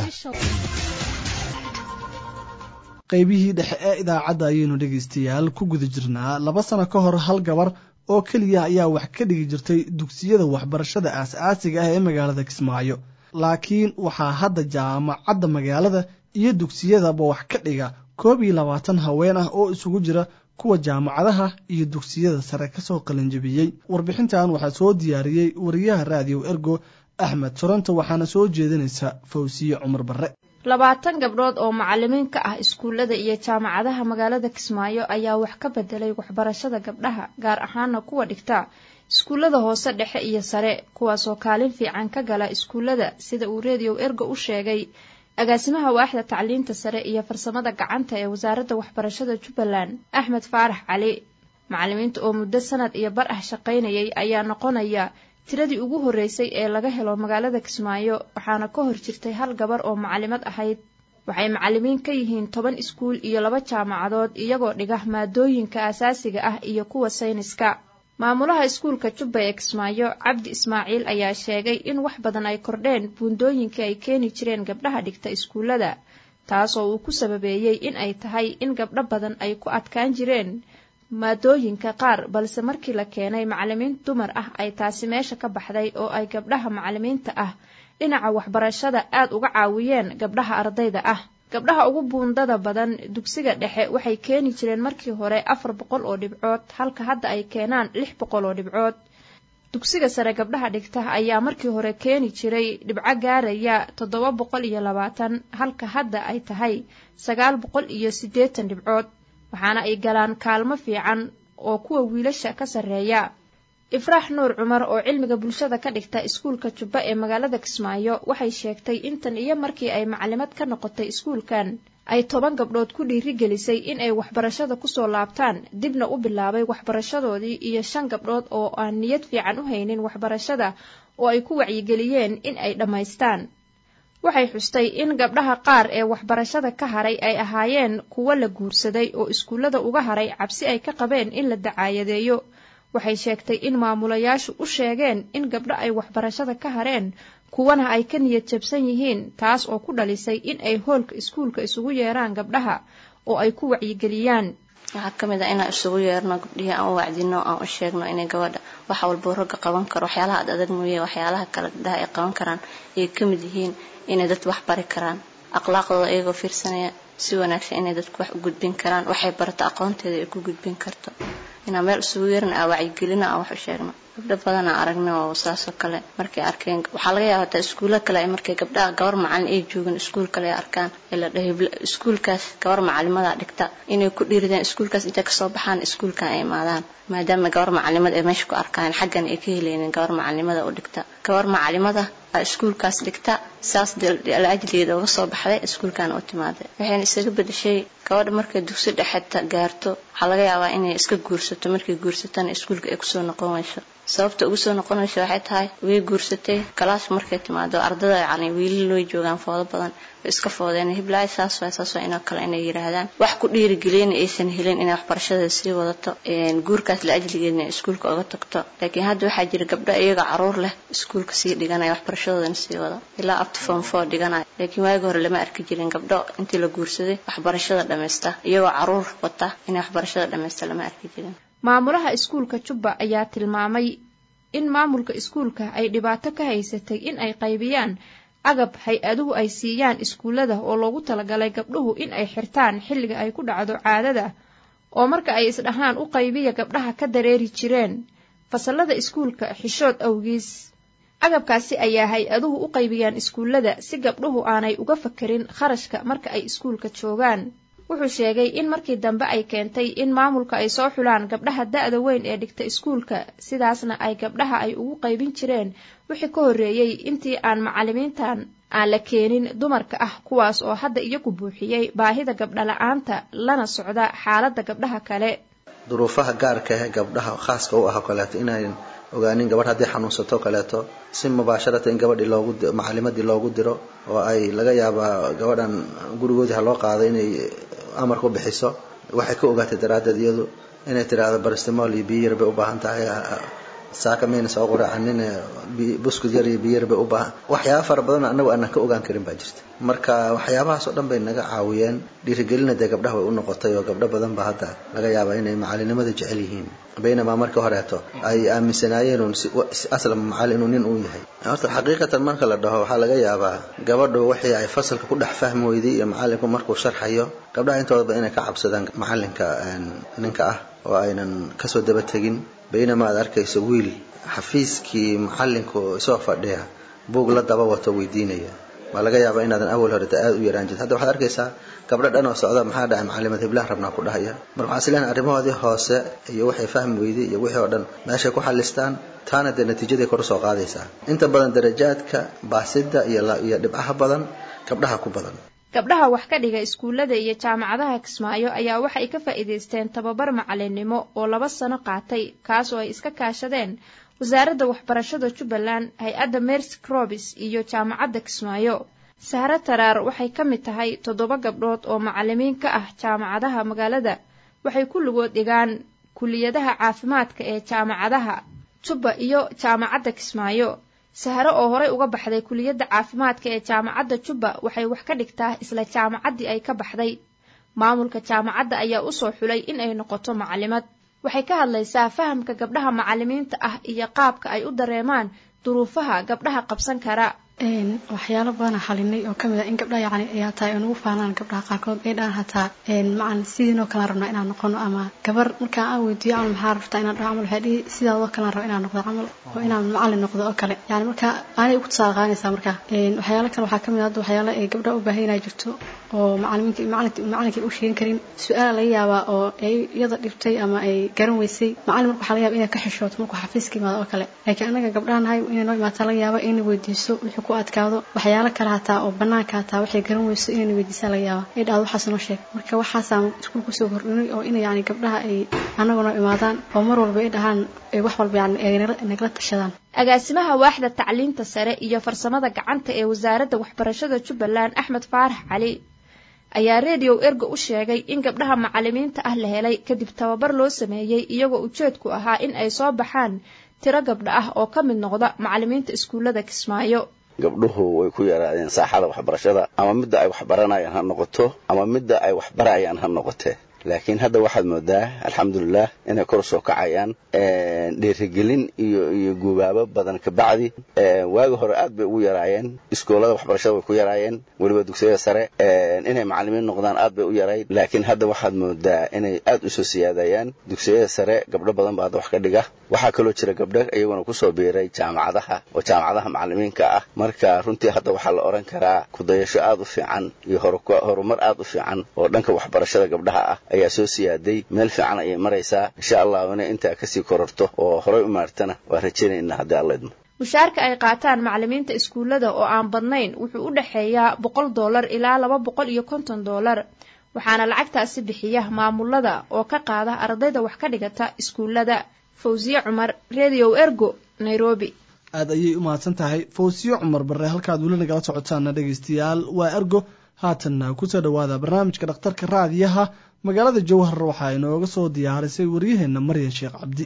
qaybihii dhexe ee idaacadda ayaynu dhegaystayaal ku guda jirnaa laba sano ka hor hal gabar oo keliya ayaa wax ka dhigi jirtay dugsiyada waxbarashada aas-aasiga ah ee magaalada kismaayo laakiin waxaa hadda jaamacadda magaalada iyo dugsiyadaba wax ka dhiga koob iyo labaatan haween ah oo isugu jira kuwa jaamacadaha iyo dugsiyada sare kasoo qalinjabiyey warbixintan waxaa soo diyaariyey wariyaha raadiyo ergo axmed toronto waxaana soo jeedinaysa fawsiye cumar barre labaatan gabdhood oo macalimiin ka ah iskuullada iyo jaamacadaha magaalada kismaayo ayaa wax ka bedelay waxbarashada gabdhaha gaar ahaana kuwa dhigta iskuullada hoose dhexe iyo sare kuwaasoo kaalin fiican ka gala iskuullada sida uu redio ergo u sheegay agaasimaha waaxda tacliinta sare iyo farsamada gacanta ee wasaaradda waxbarashada jubbaland axmed faarax cali macalimiinta oo muddo sanad iyo bar ah shaqaynayay ayaa noqonaya tiradii ugu horreysay ee laga helo magaalada kismaayo waxaana ka hor jirtay hal gabar oo macalimad ahayd waxay macalimiin ka yihiin toban iskuul iyo laba jaamacadood iyagoo dhiga maadooyinka asaasiga ah iyo kuwa sayniska maamulaha iskuulka jubba ee kismaayo cabdi ismaaciil ayaa sheegay in wax badan ay kordheen buundooyinkii ay keeni jireen gabdhaha dhigta iskuullada taasoo uu ku sababeeyey in ay tahay in gabdho badan ay ku adkaan jireen maadooyinka qaar balse markii la keenay macalimiin dumar ah ay taasi meesha ka baxday oo ay gabdhaha macalimiinta ah dhinaca waxbarashada aad uga caawiyeen gabdhaha ardayda ah gabdhaha ugu buundada badan dugsiga dhexe waxay keeni jireen markii hore afar boqol oo dhibcood halka hadda ay keenaan lix boqol oo dhibcood dugsiga sare gabdhaha dhigta ayaa markii hore keeni jiray dhibco gaaraya toddoba boqol iyo labaatan halka hadda ay tahay sagaal boqol iyo siddeetan dhibcood waxaana ay galaan kaalmo fiican oo kuwa wiilasha ka sarreeya ifraax nuur cumar oo cilmiga bulshada ka dhigta iskuulka jubba ee magaalada kismaayo waxay sheegtay intan iyo markii ay macalimad ka noqotay iskuulkan ay toban gabdhood ku dhiirigelisay in ay waxbarashada kusoo laabtaan dibna u bilaabay waxbarashadoodii iyo shan gabdhood oo aan niyad fiican u haynin waxbarashada oo ay ku wacyigeliyeen in ay dhammaystaan waxay xustay in gabdhaha qaar ee waxbarashada ka haray ay ahaayeen kuwo la guursaday oo iskuullada uga haray cabsi ay ka qabeen in la dacaayadeeyo waxay sheegtay in maamulayaashu u sheegeen in gabdho ay waxbarashada ka hareen kuwana ay ka niyad jabsan yihiin taas oo ku dhalisay in ay hoolka iskuulka isugu yeeraan gabdhaha oo ay ku wacyigeliyaan waxaa ka mid ah inaan isugu yeerno gabdhihii aan u wacdino aan u sheegno inay gabadha wax walbuu ragga qaban karo waxyaalaha ad adag mooye waxyaalaha kale gabdhaha ay qaban karaan ayay ka mid yihiin inay dad wax bari karaan akhlaaqdooda iyagoo fiirsanaya si wanaagsan inay dadku wax u gudbin karaan waxay barato aqoonteeda ay ku gudbin karto inaan meel isugu yeerna aan wacyigelino aan wax u sheegno gabdho badan aan aragna oo saasoo kale markay arkeen waxaa laga yaaba hataa iskuulla kale ay markay gabdhaha gabar macalin ay joogin iskuul kale ay arkaan ee la dhahay iskuulkaas gabar macalimada dhigta inay ku dhiiridaan iskuulkaas intay kasoo baxaan iskuulkan ay imaadaan maadaama gabar macalimad ay meesha ku arkaan xaggan ay ka helaynin gabar macalimada u dhigta gabar macalimada iskuulkaas dhigta saas ajligeeda uga soo baxday iskuulkan u timaaday waxayna isaga bedeshay gabadha markay dugsi dhexeta gaarto waxaa laga yaabaa inay iska guursato markay guursatana iskuulka ay kusoo noqon weyso sababta ugu soo noqonaysa waxay tahay way guursatay galaas markay timaado ardada yani wiilal way joogaan foodo badan way iska foodeen hiblaayo saas waay saas waa inoo kale inay yiraahdaan wax ku dhiirigeliyana aysan helin inay waxbarashada sii wadato guurkaas la ajligeedna iskuulka uga tagto laakiin hadda waxaa jira gabdho iyaga caruur leh iskuulka sii dhiganaya waxbarashadoodana sii wado ilaa up to form four dhiganaya laakiin waagi hore lama arki jirin gabdho intii la guursaday waxbarashada dhammaysta iyagoo caruur wata inay waxbarashada dhammaysta lama arki jirin maamulaha iskuulka jubba ayaa tilmaamay in maamulka iskuulka ay dhibaato ka haysatay in ay qaybiyaan agab hay-aduhu ay siiyaan iskuullada oo loogu talagalay gabdhuhu in ay xirtaan xilliga ay ku dhacdo caadada oo marka ay isdhahaan u qaybiya gabdhaha ka dareeri jireen fasallada iskuulka xishood awgiis agabkaasi ayaa hay-aduhu u qaybiyaan iskuullada si gabdhuhu aanay uga fakerin kharashka marka ay iskuulka joogaan wuxuu sheegay in markii dambe ay keentay in maamulka ay soo xulaan gabdhaha da-da weyn ee dhigta iskuulka sidaasna ay gabdhaha ay ugu qaybin jireen wixii ka horreeyey intii aan macalimiintan aan la keenin dumarka ah kuwaas oo hadda iyagu buuxiyey baahida gabdhala-aanta lana socda xaaladda gabdhaha kale duruufaha gaarka ah ee gabdhaha khaaska u ah oo kaleeto inayn ogaanin gabadh haddii xanuunsato kaleeto si mubaasharata in gabadhii loogu macalimadii loogu diro oo ay laga yaabaa gabadhan gurigoodii ha loo qaaday inay amar ku bixiso waxay ka ogaatay daraaddeed iyadu inay tidhaahdo barastimol iyo biyo yar bay u baahan tahay saaka mayna soo quracanin buskud yar iyo biyo yar bay u baahan waxyaaba fara badan annagu aanan ka ogaan karin baa jirta marka waxyaabahaas oo dhan bay naga caawiyeen dhiirigelina dee gabdhaha way u noqotay oo gabdho badan ba hadda laga yaabaa inay macalinimada jecel yihiin baynamaa marka horeeto ay aaminsanaayeen un aslam macalin inuu nin uu yahay horta xaqiiqatan marka la dhaho waxaa laga yaabaa gabadhu wixii ay fasalka ku dhex fahmi weyday iyo macalinku markuu sharxayo gabdhaha intoodaba inay ka cabsadaan macalinka ninka ah oo aynan kasoo daba tegin baynamaa aad arkayso wiil xafiiskii macalinku isoo fadhiya buug la daba wato weydiinaya waa laga yaabaa inaadan awal horeta aada u yaraan jirta hadda waxaad arkaysaa gabdho dhan oo socda maxaa dhahay macalimad hiblaan rabnaa ku dhahaya marka waxaan isleeyahay arrimahoodii hoose iyo waxay fahmi weyday iyo wixii oo dhan meeshay ku xalistaan taana dee natiijaday kor usoo qaadaysaa inta badan darajaadka baasida iyo iyo dhibcaha badan gabdhaha ku badan gabdhaha wax ka dhiga iskuullada iyo jaamacadaha kismaayo ayaa waxay ka faa'iidaysteen tababar macalinnimo oo laba sano qaatay kaas oo ay iska kaashadeen wasaaradda waxbarashada jubbaland hay-adda mercy crobis iyo jaamacadda kismaayo sahre taraar waxay ka mid tahay toddoba gabdhood oo macalimiin ka ah jaamacadaha magaalada waxay kulligood dhigaan kuliyadaha caafimaadka ee jaamacadaha jubba iyo jaamacadda kismaayo sahre oo horey uga baxday kuliyadda caafimaadka ee jaamacadda jubba waxay wax ka dhigtaa isla jaamacaddii ay ka baxday maamulka jaamacadda ayaa usoo xulay in ay noqoto macalimad waxay ka hadlaysaa fahamka gabdhaha macalimiinta ah iyo qaabka ay u dareemaan duruufaha gabdhaha qabsan kara waxyaalo badana xalinay oo kamid ah in gabdhaha yacni ay hataa ay nagu faanaan gabdhaha qaarkood ay dhahaan hataa macan sidiinoo kalaan rabnaa inaan noqono ama gabar markaan aan weydiiyo camal maxaa rabtaa inaan dhaho camal waxay dhihi sidaadoo kalaan raba inaan noqdo camal oo inaan macalin noqdo oo kale yani marka aanay ugu tusaale qaadanaysaa marka waxyaalo kale waxaa kamid ah hadda waxyaalo ay gabdhaha u baahan inay jirto oo macalimiinka macalinka macalinkay u sheegin karin su-aala laga yaabaa oo ay iyada dhibtay ama ay garan weysay macalin marka waxaa laga yaaba inay ka xishooto markuu xafiiska imaado oo kale laakiin anaga gabdhaha nahay inay noo imaataa laga yaaba inay weydiiso wixii ku adkaado waxyaalo kale hataa oo banaanka hataa waxay garan weyso inayna weydiisaa laga yaaba ay dhahdo waxaas noo sheeg marka waxaasaan iskuul kusoo kordhinay oo ina yani gabdhaha ay anaguna imaadaan oo mar walba ay dhahaan wax walba yani ay nagala tashadaan agaasimaha waaxda tacliinta sare iyo farsamada gacanta ee wasaaradda waxbarashada jubbaland axmed faarax cali ayaa redio ergo u sheegay in gabdhaha macalimiinta ah la helay kadib tababar loo sameeyey iyagoo ujeedku ahaa in ay soo baxaan tiro gabdha ah oo ka mid noqda macalimiinta iskuullada kismaayo gabdhuhu way ku yaraadeen saaxada waxbarashada ama midda ay waxbaranayaan ha noqoto ama midda ay waxbarayaan ha noqotee laakiin hadda waxaad moodaa alxamdulilah inay kor soo kacayaan dhiirigelin iyo iyo gubaabo badan kabacdi waagi hore aad bay ugu yaraayeen iskoolada waxbarashada way ku yaraayeen weliba dugsiyada sare inay macalimiin noqdaan aad bay u yarayd laakiin hadda waxaad moodaa inay aad usoo siyaadayaan dugsiyada sare gabdho badan baa hadda wax ka dhiga waxaa kaloo jira gabdho iyaguna kusoo biiray jaamacadaha oo jaamacadaha macalimiinka ah marka runtii hadda waxaa la odhan karaa kudayasho aad u fiican iyo horumar aad u fiican oo dhanka waxbarashada gabdhaha ah ayaa soo siyaaday meel fiican ayay maraysaa insha allahu inay intaa kasii kororto oo horay u maartana waa rajaynayna haddii alla idmo mushaarka ay qaataan macalimiinta iskuullada oo aan badnayn wuxuu u dhexeeyaa boqol dollar ilaa laba boqol iyo konton dollar waxaana lacagtaasi bixiya maamulada oo ka qaada ardayda wax ka dhigata iskuullada fawsiye cumar redio ergo nairobi aad ayay u mahadsan tahay fawsiye cumar barre halkaad weli nagala socotaana dhegaystayaal waa ergo haatanna kusoo dhowaada barnaamijka dhakhtarka raadiyaha magaalada jowhar waxaa inooga soo diyaarisay waryaheenna maryan sheekh cabdi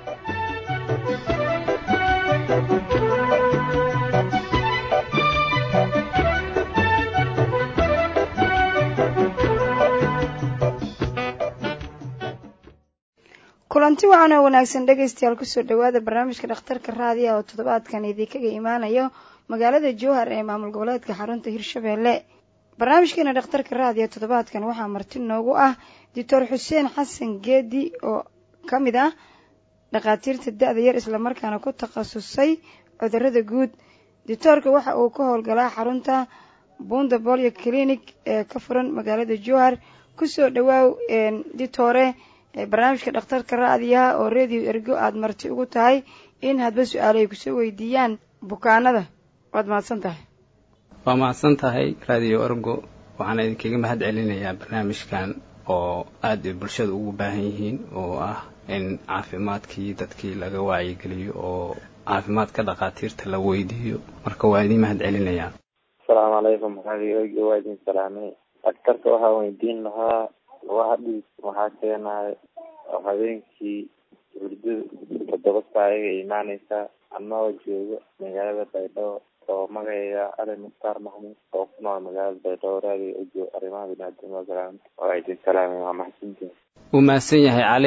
kulanti waxaana wanaagsan dhegaystayaal kusoo dhowaada barnaamijka dhakhtarka raadiyaha oo toddobaadkan idinkaga imaanayo magaalada jowhar ee maamul goboleedka xarunta hirshabeelle barnaamijkeena dhakhtarka raadiyo toddobaadkan waxaa marti noogu ah doctor xuseen xasan geedi oo ka mid ah dhakhaatiirta da-da yar islamarkaana ku takhasusay cudurada guud doctoorka waxa uu ka howlgalaa xarunta bunda bolyo clinic ee ka furan magaalada jowhar kusoo dhawaaw ditore barnaamijka dhakhtarka raadiyaha oo radio ergo aada marti ugu tahay in hadba su-aalo ay kusoo weydiiyaan bukaanada waad mahadsan tahay waa mahadsan tahay radio ergo waxaana idinkaga mahad celinayaa barnaamijkan oo aada ay bulshada ugu baahan yihiin oo ah in caafimaadkii dadkii laga wacyigeliyo oo caafimaadka dhakhaatiirta la weydiiyo marka waa idin mahad celinayaa asalaamu calaykum radio ergo waa idin salaamay dhakhtarka waxaa weydiin lahaa lugaha dhiig maxaa keenayo oo habeenkii hurdada toddoba saa ayaga imaaneysaa anagoo joogo magaalada baydhabo oo magacayga ali mukhtaar maxmuud oo ku nool magaalada baydhabo radio ojo arrimaha biniaadamada salaamta waa idin salaamay waa maxsantiin wuu mahadsan yahay cali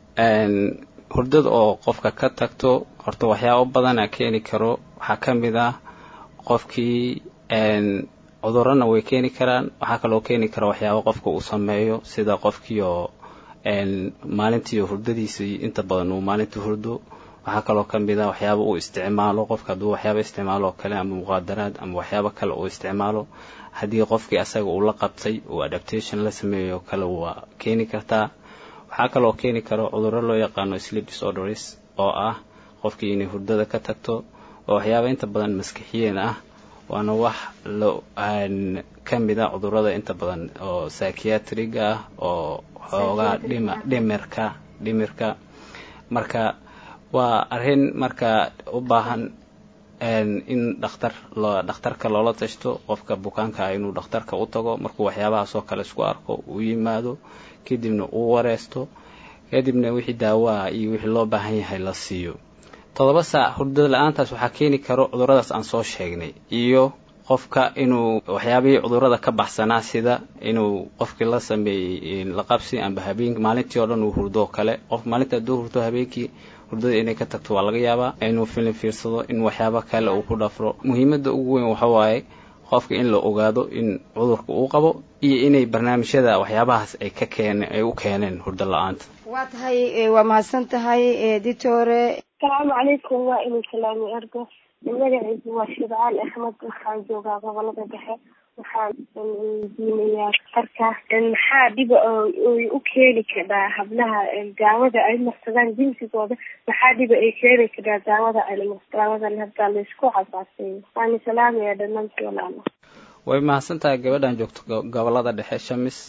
hurdada oo qofka ka tagto horta waxyaabo badana keeni karo waxaa ka mid ah qofkii cudurana way keeni karaan waxaa kaloo keeni kara waxyaabo qofka uu sameeyo sida qofkii oo maalintii hurdadiisii inta badan uu maalintii hurdo waxaa kaloo ka mid ah waxyaaba uu isticmaalo qofka hadduu waxyaaba isticmaalo oo kale ama muqaadaraad ama waxyaabo kale uu isticmaalo haddii qofkii asaga uu la qabtay uu adaptation la sameeyo oo kale waa keeni kartaa waxaa kaloo keeni karo cudurro loo yaqaano sleep disorders oo ah qofkii inay hurdada ka tagto oo waxyaaba inta badan maskixiyeen ah waana wax lo ka mid a cudurrada inta badan oo psychiatriga ah oo xoogaa dhima dhimirka dhimirka marka waa arrin marka u baahan in dhakhtar dhakhtarka loola tashto qofka bukaanka ah inuu dhakhtarka u tago markuu waxyaabahaasoo kale isku arko uu yimaado kadibna uu wareesto kadibna wixii daawaa iyo wixii loo baahan yahay la siiyo toddoba saac hurdada la-aantaas waxaa keeni karo cuduradaas aan soo sheegnay iyo qofka inuu waxyaabihii cudurada ka baxsanaa sida inuu qofkii la sameeyey laqabsi amba habeen maalintii oo dhan uu hurdo kale qof maalinta hadduu hurdo habeenkii hurdada inay ka tagto waa laga yaabaa inuu filim fiirsado in waxyaaba kale uu ku dhafro muhiimadda ugu weyn waxa waaye qofka in la ogaado in cudurka uu qabo iyo inay barnaamijyada waxyaabahaas ay ka keeneen ay u keeneen hurdo la-aanta waa tahay waa mahadsan tahay ditore asalaamu calaykum waa inuu salaami ergo magaciisu waa shibcaal axmed waxaan joogaa gobolada dhexe waxaan weydiinayaa darka maxaa dhiba ay u keeni karaa hablaha daawada ay marsadaan jinsigooda maxaa dhiba ay keeni karaa daawada daawadan hadda laysku casaaseeyo waani salaamaya dhammaantii walaalo way mahadsan tahay gabadhan joogto gobolada dhexe shamis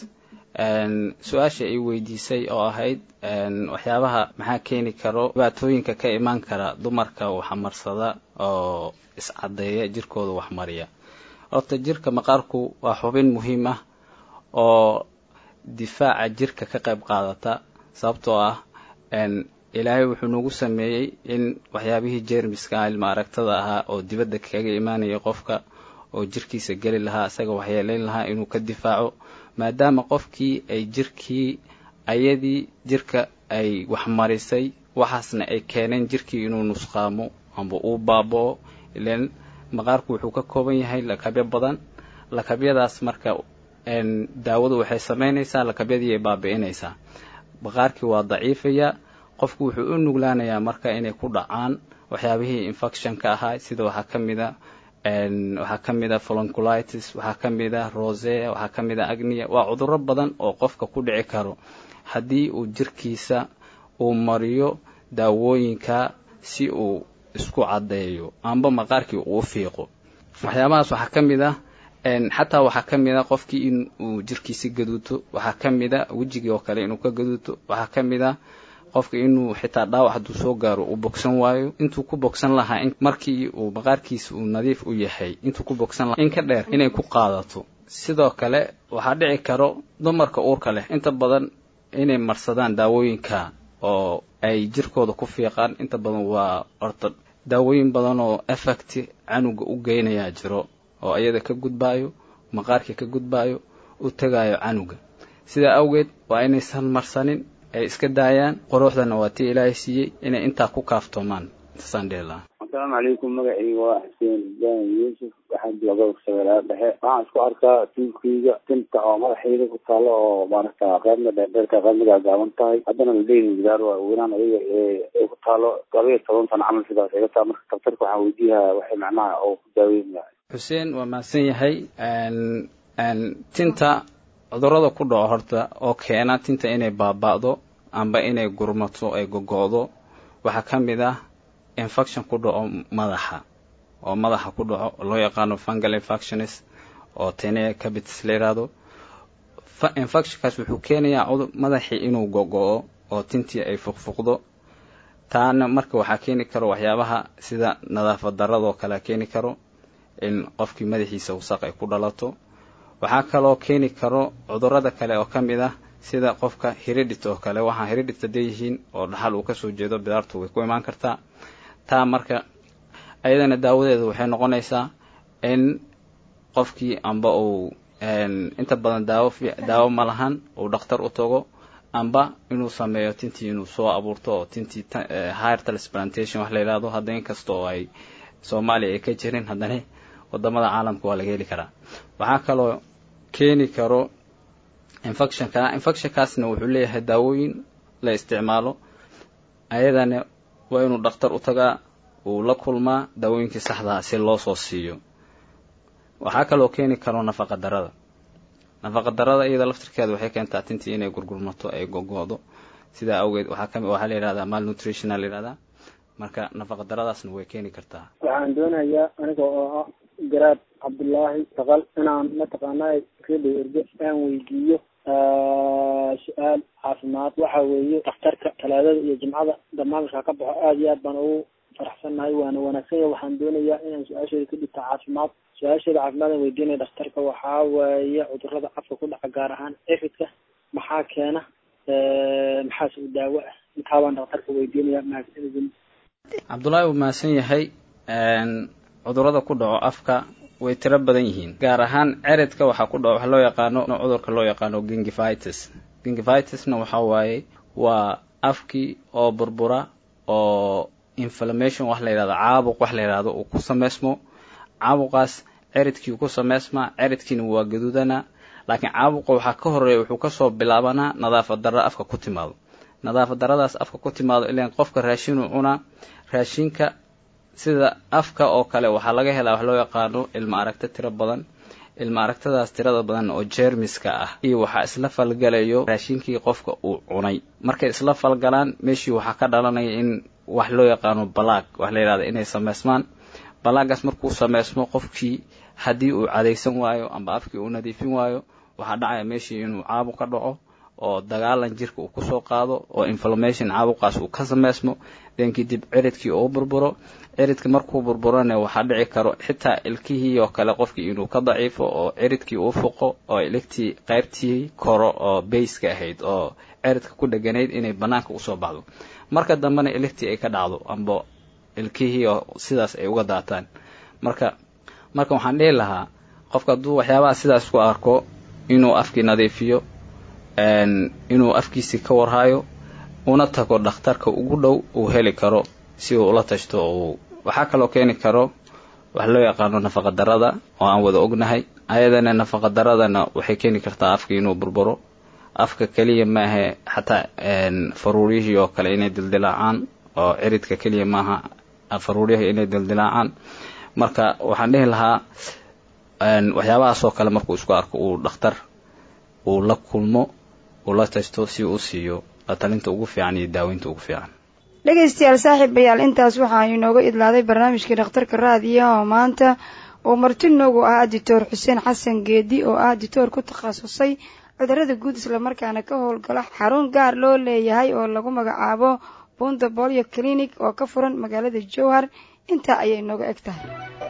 su-aasha ay weydiisay oo ahayd waxyaabaha maxaa keeni karo dhibaatooyinka ka imaan kara dumarka waxmarsada oo iscadeeya jirkooda waxmariya horta jirka maqaarku waa xubin muhiim ah oo difaaca jirka ka qayb qaadata sababtoo ah ilaahay wuxuu nagu sameeyey in waxyaabihii jeermiska ilma aragtada ahaa oo dibadda kaga imaanaya qofka oo jirkiisa geli lahaa isaga waxyeelayn lahaa inuu ka difaaco maadaama qofkii ay jirkii ayadii jirka ay waxmarisay waxaasna ay keeneen jirkii inuu nusqaamo amba uu baaboo ilan maqaarku wuxuu ka kooban yahay lakabyo badan lakabyadaas marka daawadu waxay samaynaysaa lakabyadii ay baabi'inaysaa maqaarkii waa daciifaya qofku wuxuu u nuglaanayaa marka inay ku dhacaan waxyaabihii infectionka ahaa sida waxaa ka mid a waxaa ka mid a folonculitis waxaa ka mid a rosea waxaa ka mid a agnia waa cudurro badan oo qofka ku dhici karo haddii uu jirkiisa uu mariyo daawooyinka si uu isku caddeeyo amba maqaarkii uu fiiqo waxyaabahaas waxaa ka mid ah xataa waxaa ka mid a qofkii in uu jirkiisi gaduuto waxaa ka mid a wejigii oo kale inuu ka gaduuto waxaa ka mid a qofka inuu xitaa dhaawac hadduu soo gaaro uu bogsan waayo intuu ku bogsan lahaa markii uu maqaarkiisa uu nadiif u yahay intuu ku bogsan lahaa in ka dheer inay ku qaadato sidoo kale waxaa dhici karo dumarka uurka leh inta badan inay marsadaan daawooyinka oo ay jirkooda ku fiiqaan inta badan waa horta daawooyin badan oo effect canuga u geynayaa jiro oo iyada ka gudbaayo maqaarkii ka gudbaayo u tagaayo canuga sidaa awgeed waa inaysan marsanin ay iska daayaan quruxdana waa tii ilaahay siiyey inay intaa ku kaaftoomaan intaasaan dhihi lahaa asalaamu calaykum magacayga waa xuseen ibrahim yuusuf waxaan jooga shabeelaha dhexe waxaan isku arkaa tinkayga tinta oo madaxayda ku taalo oo maaragta qaybna dheerdheerka qaybna gaagaaban tahay haddana ladeyni gidaar waa weynaan ayaga ay ku taalo laba iyo toban sano camal sidaas iga taa marka daktarka waxaan weydiiyaa waxay macnaha oo ku daaweynaya xuseen waa mahadsan yahay tinta cudurada ku dhaco horta oo keena tinta inay baaba'do amba inay gurmato ay gogo'do waxaa ka mid ah infection ku dhaco madaxa oo madaxa ku dhaco loo yaqaano fungal infectionis oo tene cabitis la yidhaahdo infectionkaas wuxuu keenayaa cudur madaxii inuu gogo'o oo tintii ay fuqfuqdo taana marka waxaa keeni karo waxyaabaha sida nadaafad daradoo kale keeni karo in qofkii madaxiisa wasaq ay ku dhalato waxaa kaloo keeni karo cudurada kale oo ka mid ah sida qofka hiridhit oo kale waxaa hiridhit haday yihiin oo dhaxal uu kasoo jeedo bidaartu way ku imaan kartaa taa marka ayadana daawadeeda waxay noqonaysaa in qofkii amba uu inta badan daawo daawo ma lahan uu dhakhtar u tago amba inuu sameeyo tintii inuu soo abuurto oo tintii higher transplantation wax la yidhahdo hadda inkasta oo ay soomaaliya ay ka jirin haddana wadamada caalamka waa laga heli karaa waxaa kaloo keeni karo infectionka infectionkaasna wuxuu leeyahay daawooyin la isticmaalo ayadana waa inuu dhakhtar u tagaa uu la kulmaa daawooyinkii saxdaa si loo soo siiyo waxaa kaloo keeni karo nafaqa darada nafaqa darada iyada laftirkeeda waxay keentaa tintii inay gurgurmato ay gogo'do sidaa awgeed waxaa kami waxaa la yidhahdaa malnutrition la yidhahdaa marka nafaqa daradaasna way keeni kartaa waxaan doonayaa aniga oo ah garaad cabdullaahi saqal inaan mataqaanaa redio erge aan weydiiyo su-aal caafimaad waxa weeye dhakhtarka talaadada iyo jimcada barnaamijka ka baxo aada iyo aad baan ugu faraxsannahay waana wanaagsan yahay waxaan doonayaa inaan su-aasheeda ka dhigta caafimaad su-aasheeda caafimaad aan weydiinaya dhakhtarka waxaa waaye cudurada afka ku dhaca gaar ahaan efidka maxaa keena maxaas u daawo ah intaa baan dhakhtarka weydiinaya mahadsanidin cabdullaahi wuu mahadsan yahay cudurada ku dhaco afka way tiro badan yihiin gaar ahaan ceridka waxaa ku dhaco waxa loo yaqaano cudurka loo yaqaano gingivitis gingivitisna waxa waaye waa afkii oo burbura oo inflammation wax la yidhahdo caabuq wax la yidhahdo uu ku sameysmo caabuqaas ciridkii ku sameysmaa ciridkiina waa gaduudana laakiin caabuqa waxaa ka horeeya wuxuu kasoo bilaabanaa nadaafad darra afka ku timaado nadaafad darradaas afka ku timaado ilan qofka raashinuu cunaa raashinka sida afka oo kale waxaa laga helaa wax loo yaqaano ilma aragto tiro badan ilma aragtadaas tirada badan oo jeermiska ah iyo waxaa isla falgalayo raashinkii qofka uu cunay markay isla falgalaan meeshii waxaa ka dhalanaya in wax loo yaqaano balaag wax la yidhahda inay sameysmaan balaagaas markuu sameysmo qofkii haddii uu cadaysan waayo amba afkii uu nadiifin waayo waxaa dhacaya meeshii inuu caabuq ka dhaco oo dagaalan jirka uu kusoo qaado oo inflammation caabuqaas uu ka sameysmo den kadib ciridkii uu burburo ciridka markuu burburana waxaa dhici karo xitaa ilkihii oo kale qofkii inuu ka daciifo oo ciridkii uu fuqo oo iligtii qaybtii koro oo bayska ahayd oo ciridka ku dheganayd inay banaanka usoo baxdo marka dambena iligtii ay ka dhacdo amba ilkihii oo sidaas ay uga daataan marka marka waxaan dhihi lahaa qofka hadduu waxyaabaha sidaas ku arko inuu afkii nadiifiyo inuu afkiisii ka warhayo una tago dhakhtarka ugu dhow uu heli karo si uu ula tashto uu waxaa kaloo keeni karo wax loo yaqaano nafaqa darada oo aan wada ognahay ayadana nafaqa daradana waxay keeni kartaa afka inuu burburo afka keliya maahe xataa faruuriyihii oo kale inay dildilaacaan oo ciridka keliya maaha faruuriyihii inay dildilaacaan marka waxaan dhihi lahaa waxyaabahaasoo kale markuu isku arko uu dhakhtar uu la kulmo uu la tashto si uu u siiyo latalinta ugu fiican iyo daaweynta ugu fiican dhegaystayaal saaxiibayaal intaas waxaanu inooga idlaaday barnaamijkii dhakhtarka raadiyaha oo maanta oo marti noogu ah dictor xuseen xasan geedi oo ah dictor ku takhasusay cudurada guud islamarkaana ka howlgala xarun gaar loo leeyahay oo lagu magacaabo bunda bolio clinic oo ka furan magaalada jowhar intaa ayay nooga eg tahay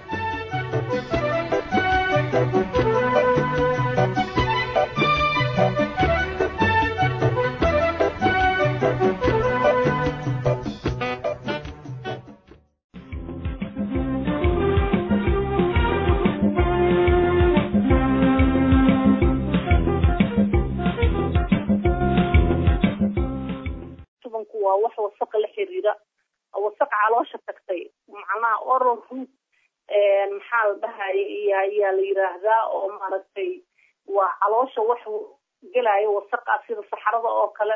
waa wax wasaqa la xiriira wasaq caloosha tagtay macnaha oral root maxaa la dhahaya iyo ayaa la yiraahdaa oo maaragtay waa caloosha wax gelaayo wasaqa sida saxarada oo kale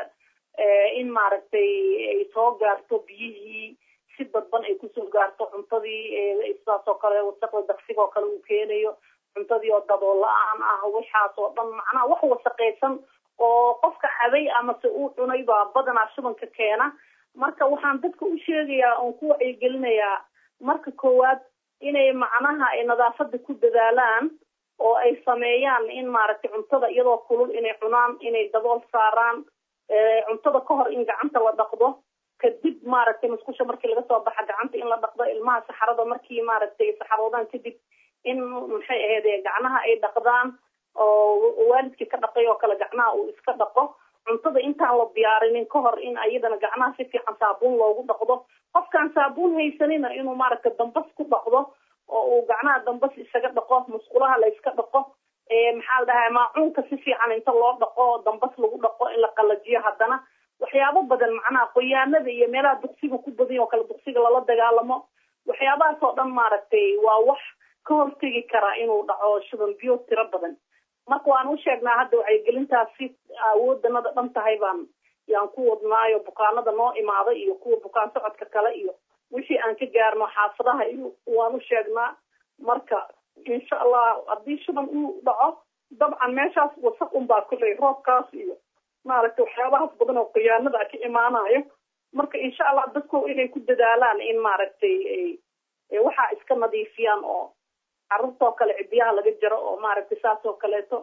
in maaragtay ay soo gaarto biyihii si dadban ay kusoo gaarto cuntadii sidaas oo kale wasaqda daqsiga oo kale uu keenayo cuntadii oo dabool la-aan ah waxaas oo dhan macnaha wax wasaqaysan oo qofka cabay amase uu cunay baa badanaa shubanka keena marka waxaan dadka u sheegayaa oon ku wacyigelinayaa marka koowaad inay macnaha ay nadaafada ku dadaalaan oo ay sameeyaan in maaragtay cuntada iyadoo kulul inay cunaan inay dabool saaraan cuntada ka hor in gacanta la dhaqdo kadib maaragtay musqusha markii laga soo baxa gacanta in la dhaqdo ilmaha saxarada markii maaragtay saxaroodaan kadib in maxay ahayd gacnaha ay dhaqdaan oo waalidkii ka dhaqay oo kale gacnaha uu iska dhaqo cuntada intaan la diyaarinin ka hor in ayadana gacnaha si fiican saabuun loogu dhaqdo qofkaan saabuun haysanina inuu maaragta dambas ku dhaqdo oo uu gacnaha dambas isaga dhaqo musqulaha la iska dhaqo maxaa la dhahaa maacuunka si fiican inta loo dhaqo dambas lagu dhaqo in la qalajiyo haddana waxyaabo badan macnaha qoyaanada iyo meelaha duqsiga ku badan oo kale duqsiga lala dagaalamo waxyaabahaas oo dhan maaragtay waa wax ka hortegi karaa inuu dhaco shuban biyo tiro badan marka waan u sheegnaa hadda wacyigelintaasi awoodanada dhan tahay baan yaan ku wadnaayo bukaanada noo imaada iyo kuwa bukaan socodka kale iyo wixii aan ka gaarno xaafadaha iyo waan u sheegnaa marka insha allah haddii shuban uu dhaco dabcan meeshaas wasaq unbaa kuley roobkaas iyo maaragtay waxyaabahaas badan oo khiyaanada ka imaanayo marka insha allah dadku inay ku dadaalaan in maaragtay waxaa iska nadiifiyaan oo carruurtoo kale cidiyaha laga jaro oo maaragtay saas oo kaleeto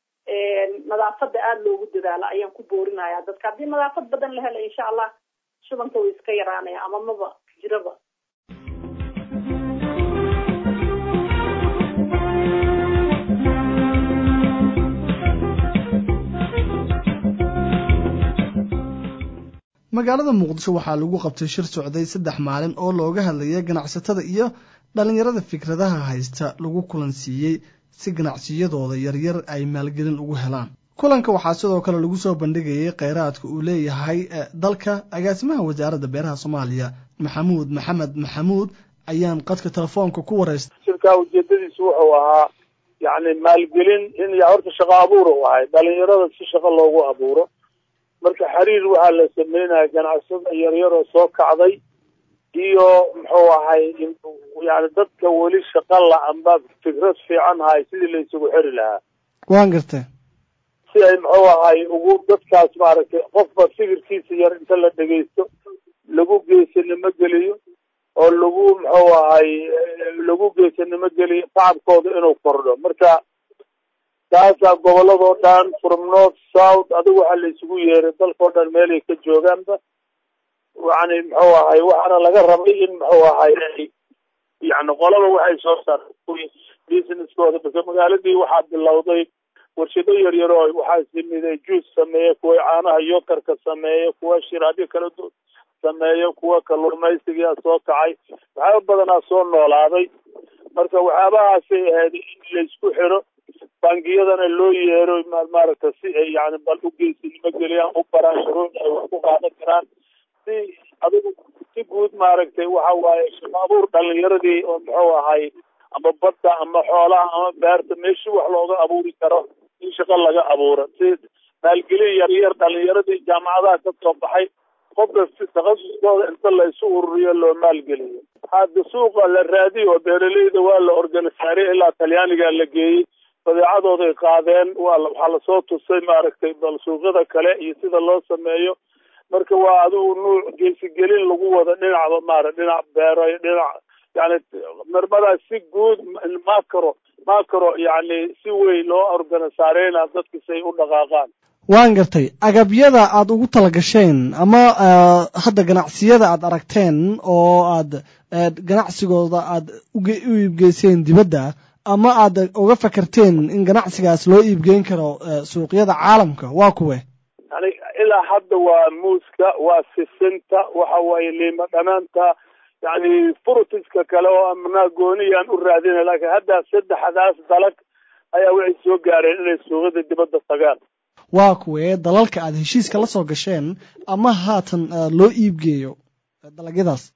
nadaafada aada loogu dadaalo ayaan ku boorinaya dadka haddii nadaafad badan la helo insha allah shubanka way iska yaraanaya ama maba jiraba magaalada muqdisho waxaa lagu qabtay shir socday saddex maalin oo looga hadlayay ganacsatada iyo dhalinyarada fikradaha haysta lagu kulansiiyey si ganacsiyadooda yaryar ay maalgelin ugu helaan kulanka waxaa sidoo kale lagu soo bandhigayay kheyraadka uu leeyahay dalka agaasimaha wasaaradda beeraha soomaaliya maxamuud maxamed maxamuud ayaan qadka telefoonka ku wareystay shirkaa ujeedadiisu wuxuu ahaa yacni maalgelin in horta shaqo abuur u ahay dhalinyarada si shaqo loogu abuuro marka xiriir waxaa la sameynaya ganacsada yaryar oo soo kacday iyo muxuu ahay yani dadka weli shaqa la-anba fikrad fiican haay sidii la isugu xiri lahaa waan gartay si ay muxuu ahay ugu dadkaas maaragtay qofba fikirkiisa yar inta la dhegeysto lagu geesanimo geliyo oo lagu muxuu ahay lagu geesanimo geliyo tacabkooda inuu kordho marka taasaa goboladoo dhan from north south adigu waxaa la isugu yeeray dalkao dhan meelay ka joogaanba yani muxuu ahay waxaana laga rabay in muxuu ahay yani qolaba waxay soo saartay businesskooda base magaaladii waxaa bilowday warshado yaryar oo waxaa simiday juice sameeya kuwa caanaha yokarka sameeya kuwa shiraabyo kala du sameeya kuwa kalluumaysigaa soo kacay waxyaaba badanaa soo noolaaday marka waxyaabahaasay ahayd in laysku xiro bangiyadana loo yeero maaragta si ay yani bal u geysinimo geliyaan u baraan shuruuc ay wax ku qaadan karaan si adigu si guud maaragtay waxa waaye shaqo abuur dhalinyaradii oo muxuu ahay ama badda ama xoolaha ama beerta meeshii wax looga abuuri karo in shaqo laga abuuro si maalgelin yaryar dhalinyaradii jaamacadaha ka soo baxay qofka si takhasuskooda inta la isu ururiyo loo maalgeliyo hadda suuqa la raadiyo oo beeraleyda waa la organisaarey ilaa talyaaniga la geeyey badeecadooday qaadeen waa waxaa lasoo tusay maaragtay bal suuqyada kale iyo sida loo sameeyo marka waa adigu nuuc geesigelin lagu wada dhinacba maara dhinac beero dhinac yani marmadaas si guud macro macro yani si weyn loo organisaareyna dadka say u dhaqaaqaan waan gartay agabyada aad ugu talagasheen ama hadda ganacsiyada aad aragteen oo aad ganacsigooda aad u iibgeyseen dibadda ama aad uga fakarteen in ganacsigaas loo iibgeyn karo suuqyada caalamka waa kuwe yani ilaa hadda waa muuska waa sisinta waxa waaye liima dhanaanta yani furutiska kale oo amnaa gooniyaan u raadina laakiin hadda saddexdaas dalag ayaa waxay soo gaareen inay suuqyada dibadda tagaan waa kuwee dalalka aad heshiiska la soo gasheen ama haatan loo iibgeeyo dalagyadaas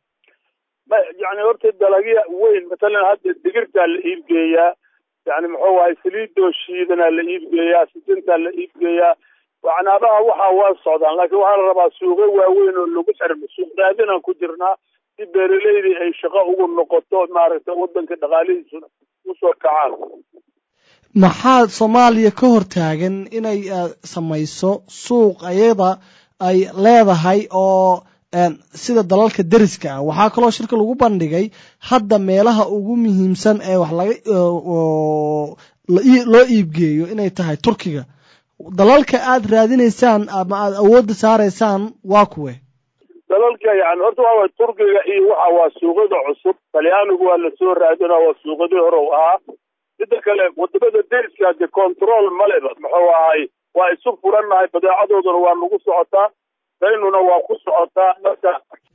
yani horta dalagya weyn matalan hadda digirtaa la iibgeeyaa yani muxuu ahay saliidoo shiidanaa la iibgeeyaa sisintaa la iibgeeyaa waxnaabaha waxaa waa socdaan laakiin waxaa la rabaa suuqyo waaweyn oo lagu xirmo suuq raadinaan ku jirnaa si beeraleydii ay shaqo ugu noqoto maaragtay wadanka dhaqaalihiisuna usoo kacaan maxaa soomaaliya ka hor taagan inay samayso suuq ayada ay leedahay oo sida dalalka deriska ah waxaa kaloo shirka lagu bandhigay hadda meelaha ugu muhiimsan ee wax laga loo iibgeeyo inay tahay turkiga dalalka aad raadinaysaan ama aad awoodda saaraysaan waa kuwe dalalka yani horta waa way turkiga iyo waxa waa suuqyada cusub talyaanigu waa lasoo raadina waa suuqyadii hore u ahaa midda kale wadamada deriska de control maleba muxuu ahay waa isu furannahay badeecadooduna waa nagu socotaa daynuna waa ku socotaa marka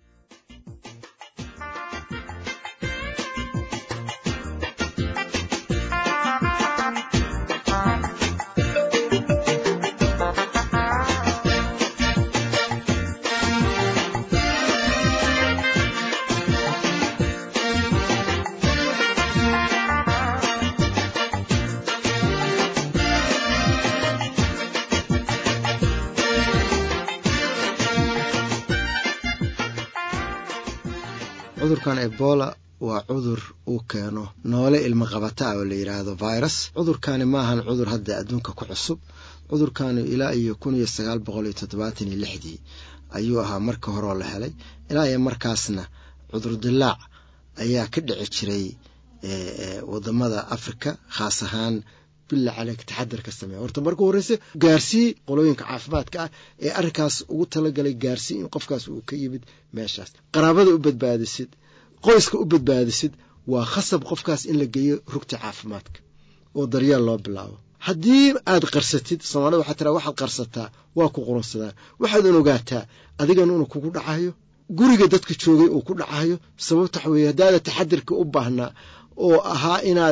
cudurkan ebola waa cudur uu keeno noole ilmo qabata ah oo la yidhaahdo virus cudurkani maahan cudur hadda adduunka ku cusub cudurkani ilaa iyo kun iyo sagaal boqol iyo toddobaatan iyo lixdii ayuu ahaa marka horeo la helay ilaa iyo markaasna cudur dilaac ayaa ka dhici jiray wadamada africa khaas ahaan bila caleyk taxadar ka sameeya horta marka horeyse gaarsii qolooyinka caafimaadka ah ee arrinkaas ugu talagalay gaarsii in qofkaas uu ka yimid meeshaas qaraabada u badbaadisid qoyska u badbaadisid waa khasab qofkaas in la geeyo rugta caafimaadka oo daryeel loo bilaabo haddii aad qarsatid soomaalida waxaa tiraa waxaad qarsataa waa ku qurunsadaan waxaadan ogaataa adigan inuu kugu dhacayo guriga dadka joogay uu ku dhacayo sababta waxa weeye haddaada taxadirka u baahnaa oo ahaa inaad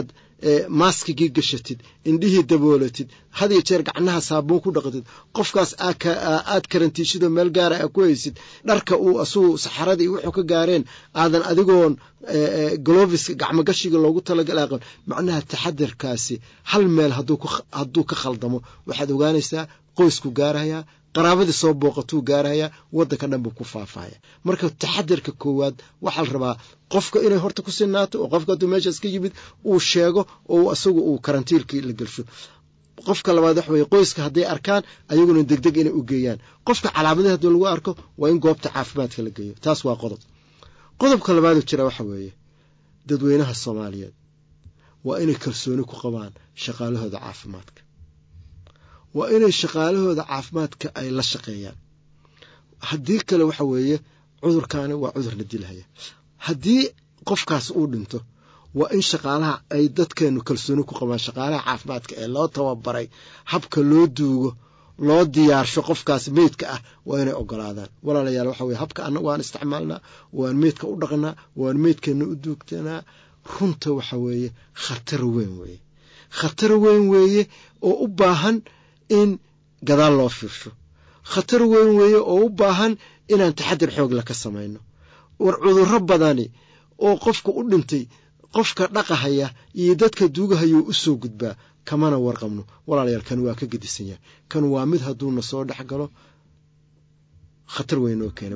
maaskigii gashatid indhihii daboolatid had iyo jeer gacnaha saabuun ku dhaqatid qofkaas aad karantiishidoo meel gaara aa ku haysid dharka uu asugu saxaradii wuxuu ka gaareen aadan adigoon glovis gacmogashiga loogu talagalaa qaban macnaha taxadarkaasi hal meel hadduu ka khaldamo waxaad ogaanaysaa qoysku gaarayaa qaraabadii soo booqatuu gaarayaa waddanka dhan buu ku faafaya marka taxadarka koowaad waxaa la rabaa qofka inay horta ku sinaato oo qofka hadduu meeshaas ka yimid uu sheego oo asagu uu karantiilkii la gelsho qofka labaad waxa weye qoyska hadday arkaan ayaguna degdeg inay u geeyaan qofka calaamadihi haddii lagu arko waa in goobta caafimaadka la geeyo taas waa qodob qodobka labaadu jira waxa weeye dadweynaha soomaaliyeed waa inay kalsooni ku qabaan shaqaalahooda caafimaadka waa inay shaqaalahooda caafimaadka ay la shaqeeyaan haddii kale waxa weeye cudurkaani waa cudur la dilhaya haddii qofkaas uu dhinto waa in shaqaalaha ay dadkeenu kalsooni ku qabaan shaqaalaha caafimaadka ee loo tababaray habka loo duugo loo diyaarsho qofkaas meydka ah waa inay ogolaadaan walaalayaal waxa weye habka annagu waan isticmaalnaa waan meydka u dhaqnaa waan meydkeena u duugtanaa runta waxa weeye khatar weyn weeye khatar weyn weeye oo u baahan in gadaal loo fiirsho khatar weyn weeye oo u baahan inaan taxadir xoogla ka samayno war cudurro badani oo qofka u dhintay qofka dhaqahaya iyo dadka duugahayuu u soo gudbaa kamana warqabno walaalayaal kan waa ka gedisan yahay kan waa mid hadduuna soo dhex galo khatar weyn oo keena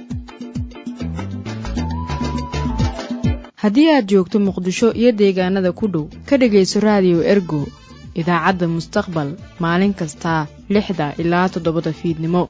haddii aad joogto muqdisho iyo deegaanada ku dhow ka dhegayso raadiyo ergo idaacadda mustaqbal maalin kasta lixda ilaa toddobada fiidnimo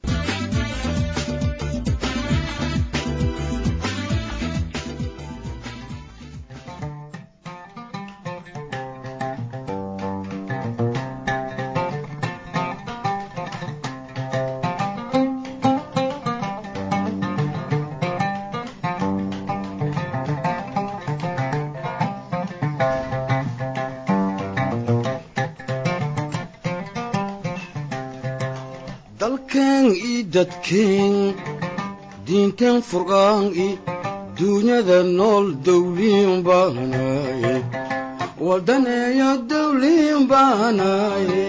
dalkeen ii dadkeen diinteen furqaan i duunyada nool dawliin baanaaye waldaneeyo dawliin baanaaye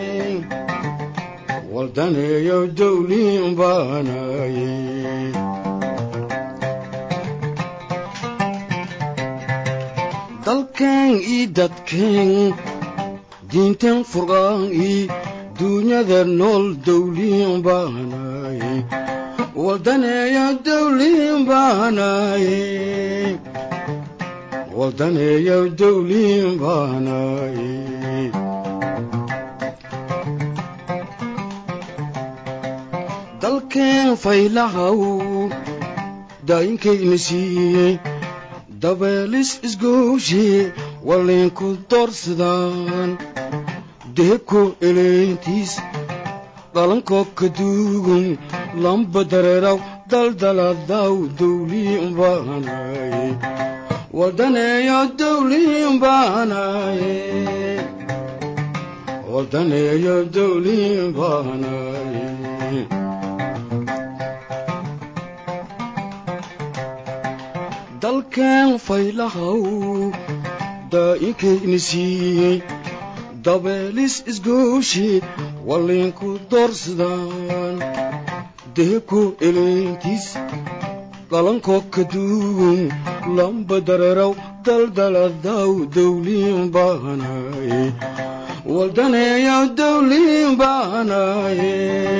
waldaneeyo dawliin baanaaye dalkeen ii dadkeen diinteen furqaan i duunyada nool dawliin baanaaye waldaneeyo dawliin baanaaye waldaneeyo dawliin baanaaye dalkeen faylahaw daayinkayna siiyey dabeelis isgooshe waliinku doorsadaan deebko eleentiis dhalankoo ka duugun lamba dareeraw daldaladaw dawliin baanaaye waldaneeyo dawliin baanaaye waldaneeyo dawliin baanaaye dalkeen faylahaw daa'inkayna siiyey dabeelis isgooshe waliinku doorsadaan deebko eleentiis dhalankoo ka duugun lamba dareeraw daldaladaw dawliin baanaaye waldaneeyo dawliin baanaaye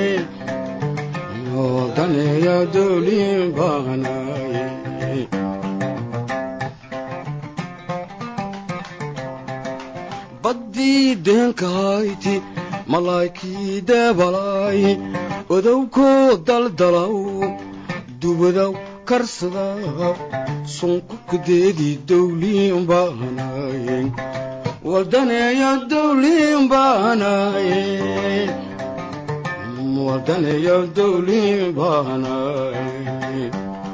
waldaneeyo dawliin baanaaye baddii deenkahayti malaa'ikii deebalaay odowkoo daldalaw dubadaw karsada sunku kadeedii dawliin baanaaye waldaneeyo dawliin baanaaye waldaneeyo dawliin baanaaye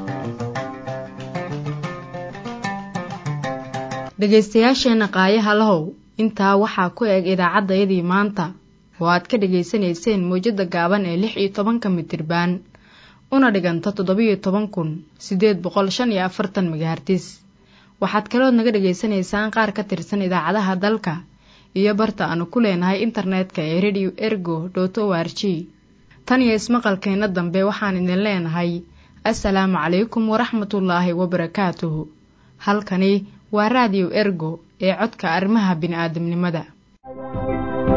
dhegaystayaasheenna qaayaha lahow intaa waxaa ku eg idaacaddayadii maanta oo aad ka dhegaysanayseen mawjadda gaaban ee lix iyo tobanka mitirbaan una dhiganta toddobiyo toban kun siddeed boqol shan iyo afartan megahartis waxaad kalood naga dhagaysanaysaan qaar ka tirsan idaacadaha dalka iyo barta aanu ku leenahay internetka ee radio ergo dot o r g tan iyo ismaqalkeenna dambe waxaan idin leenahay assalaamu calaykum waraxmatullaahi wabarakaatuhu halkani waa raadiyo ergo ee codka arrimaha bini'aadamnimada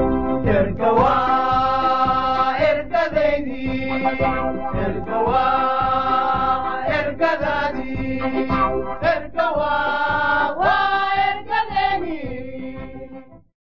erga waa ergadaydii erga waa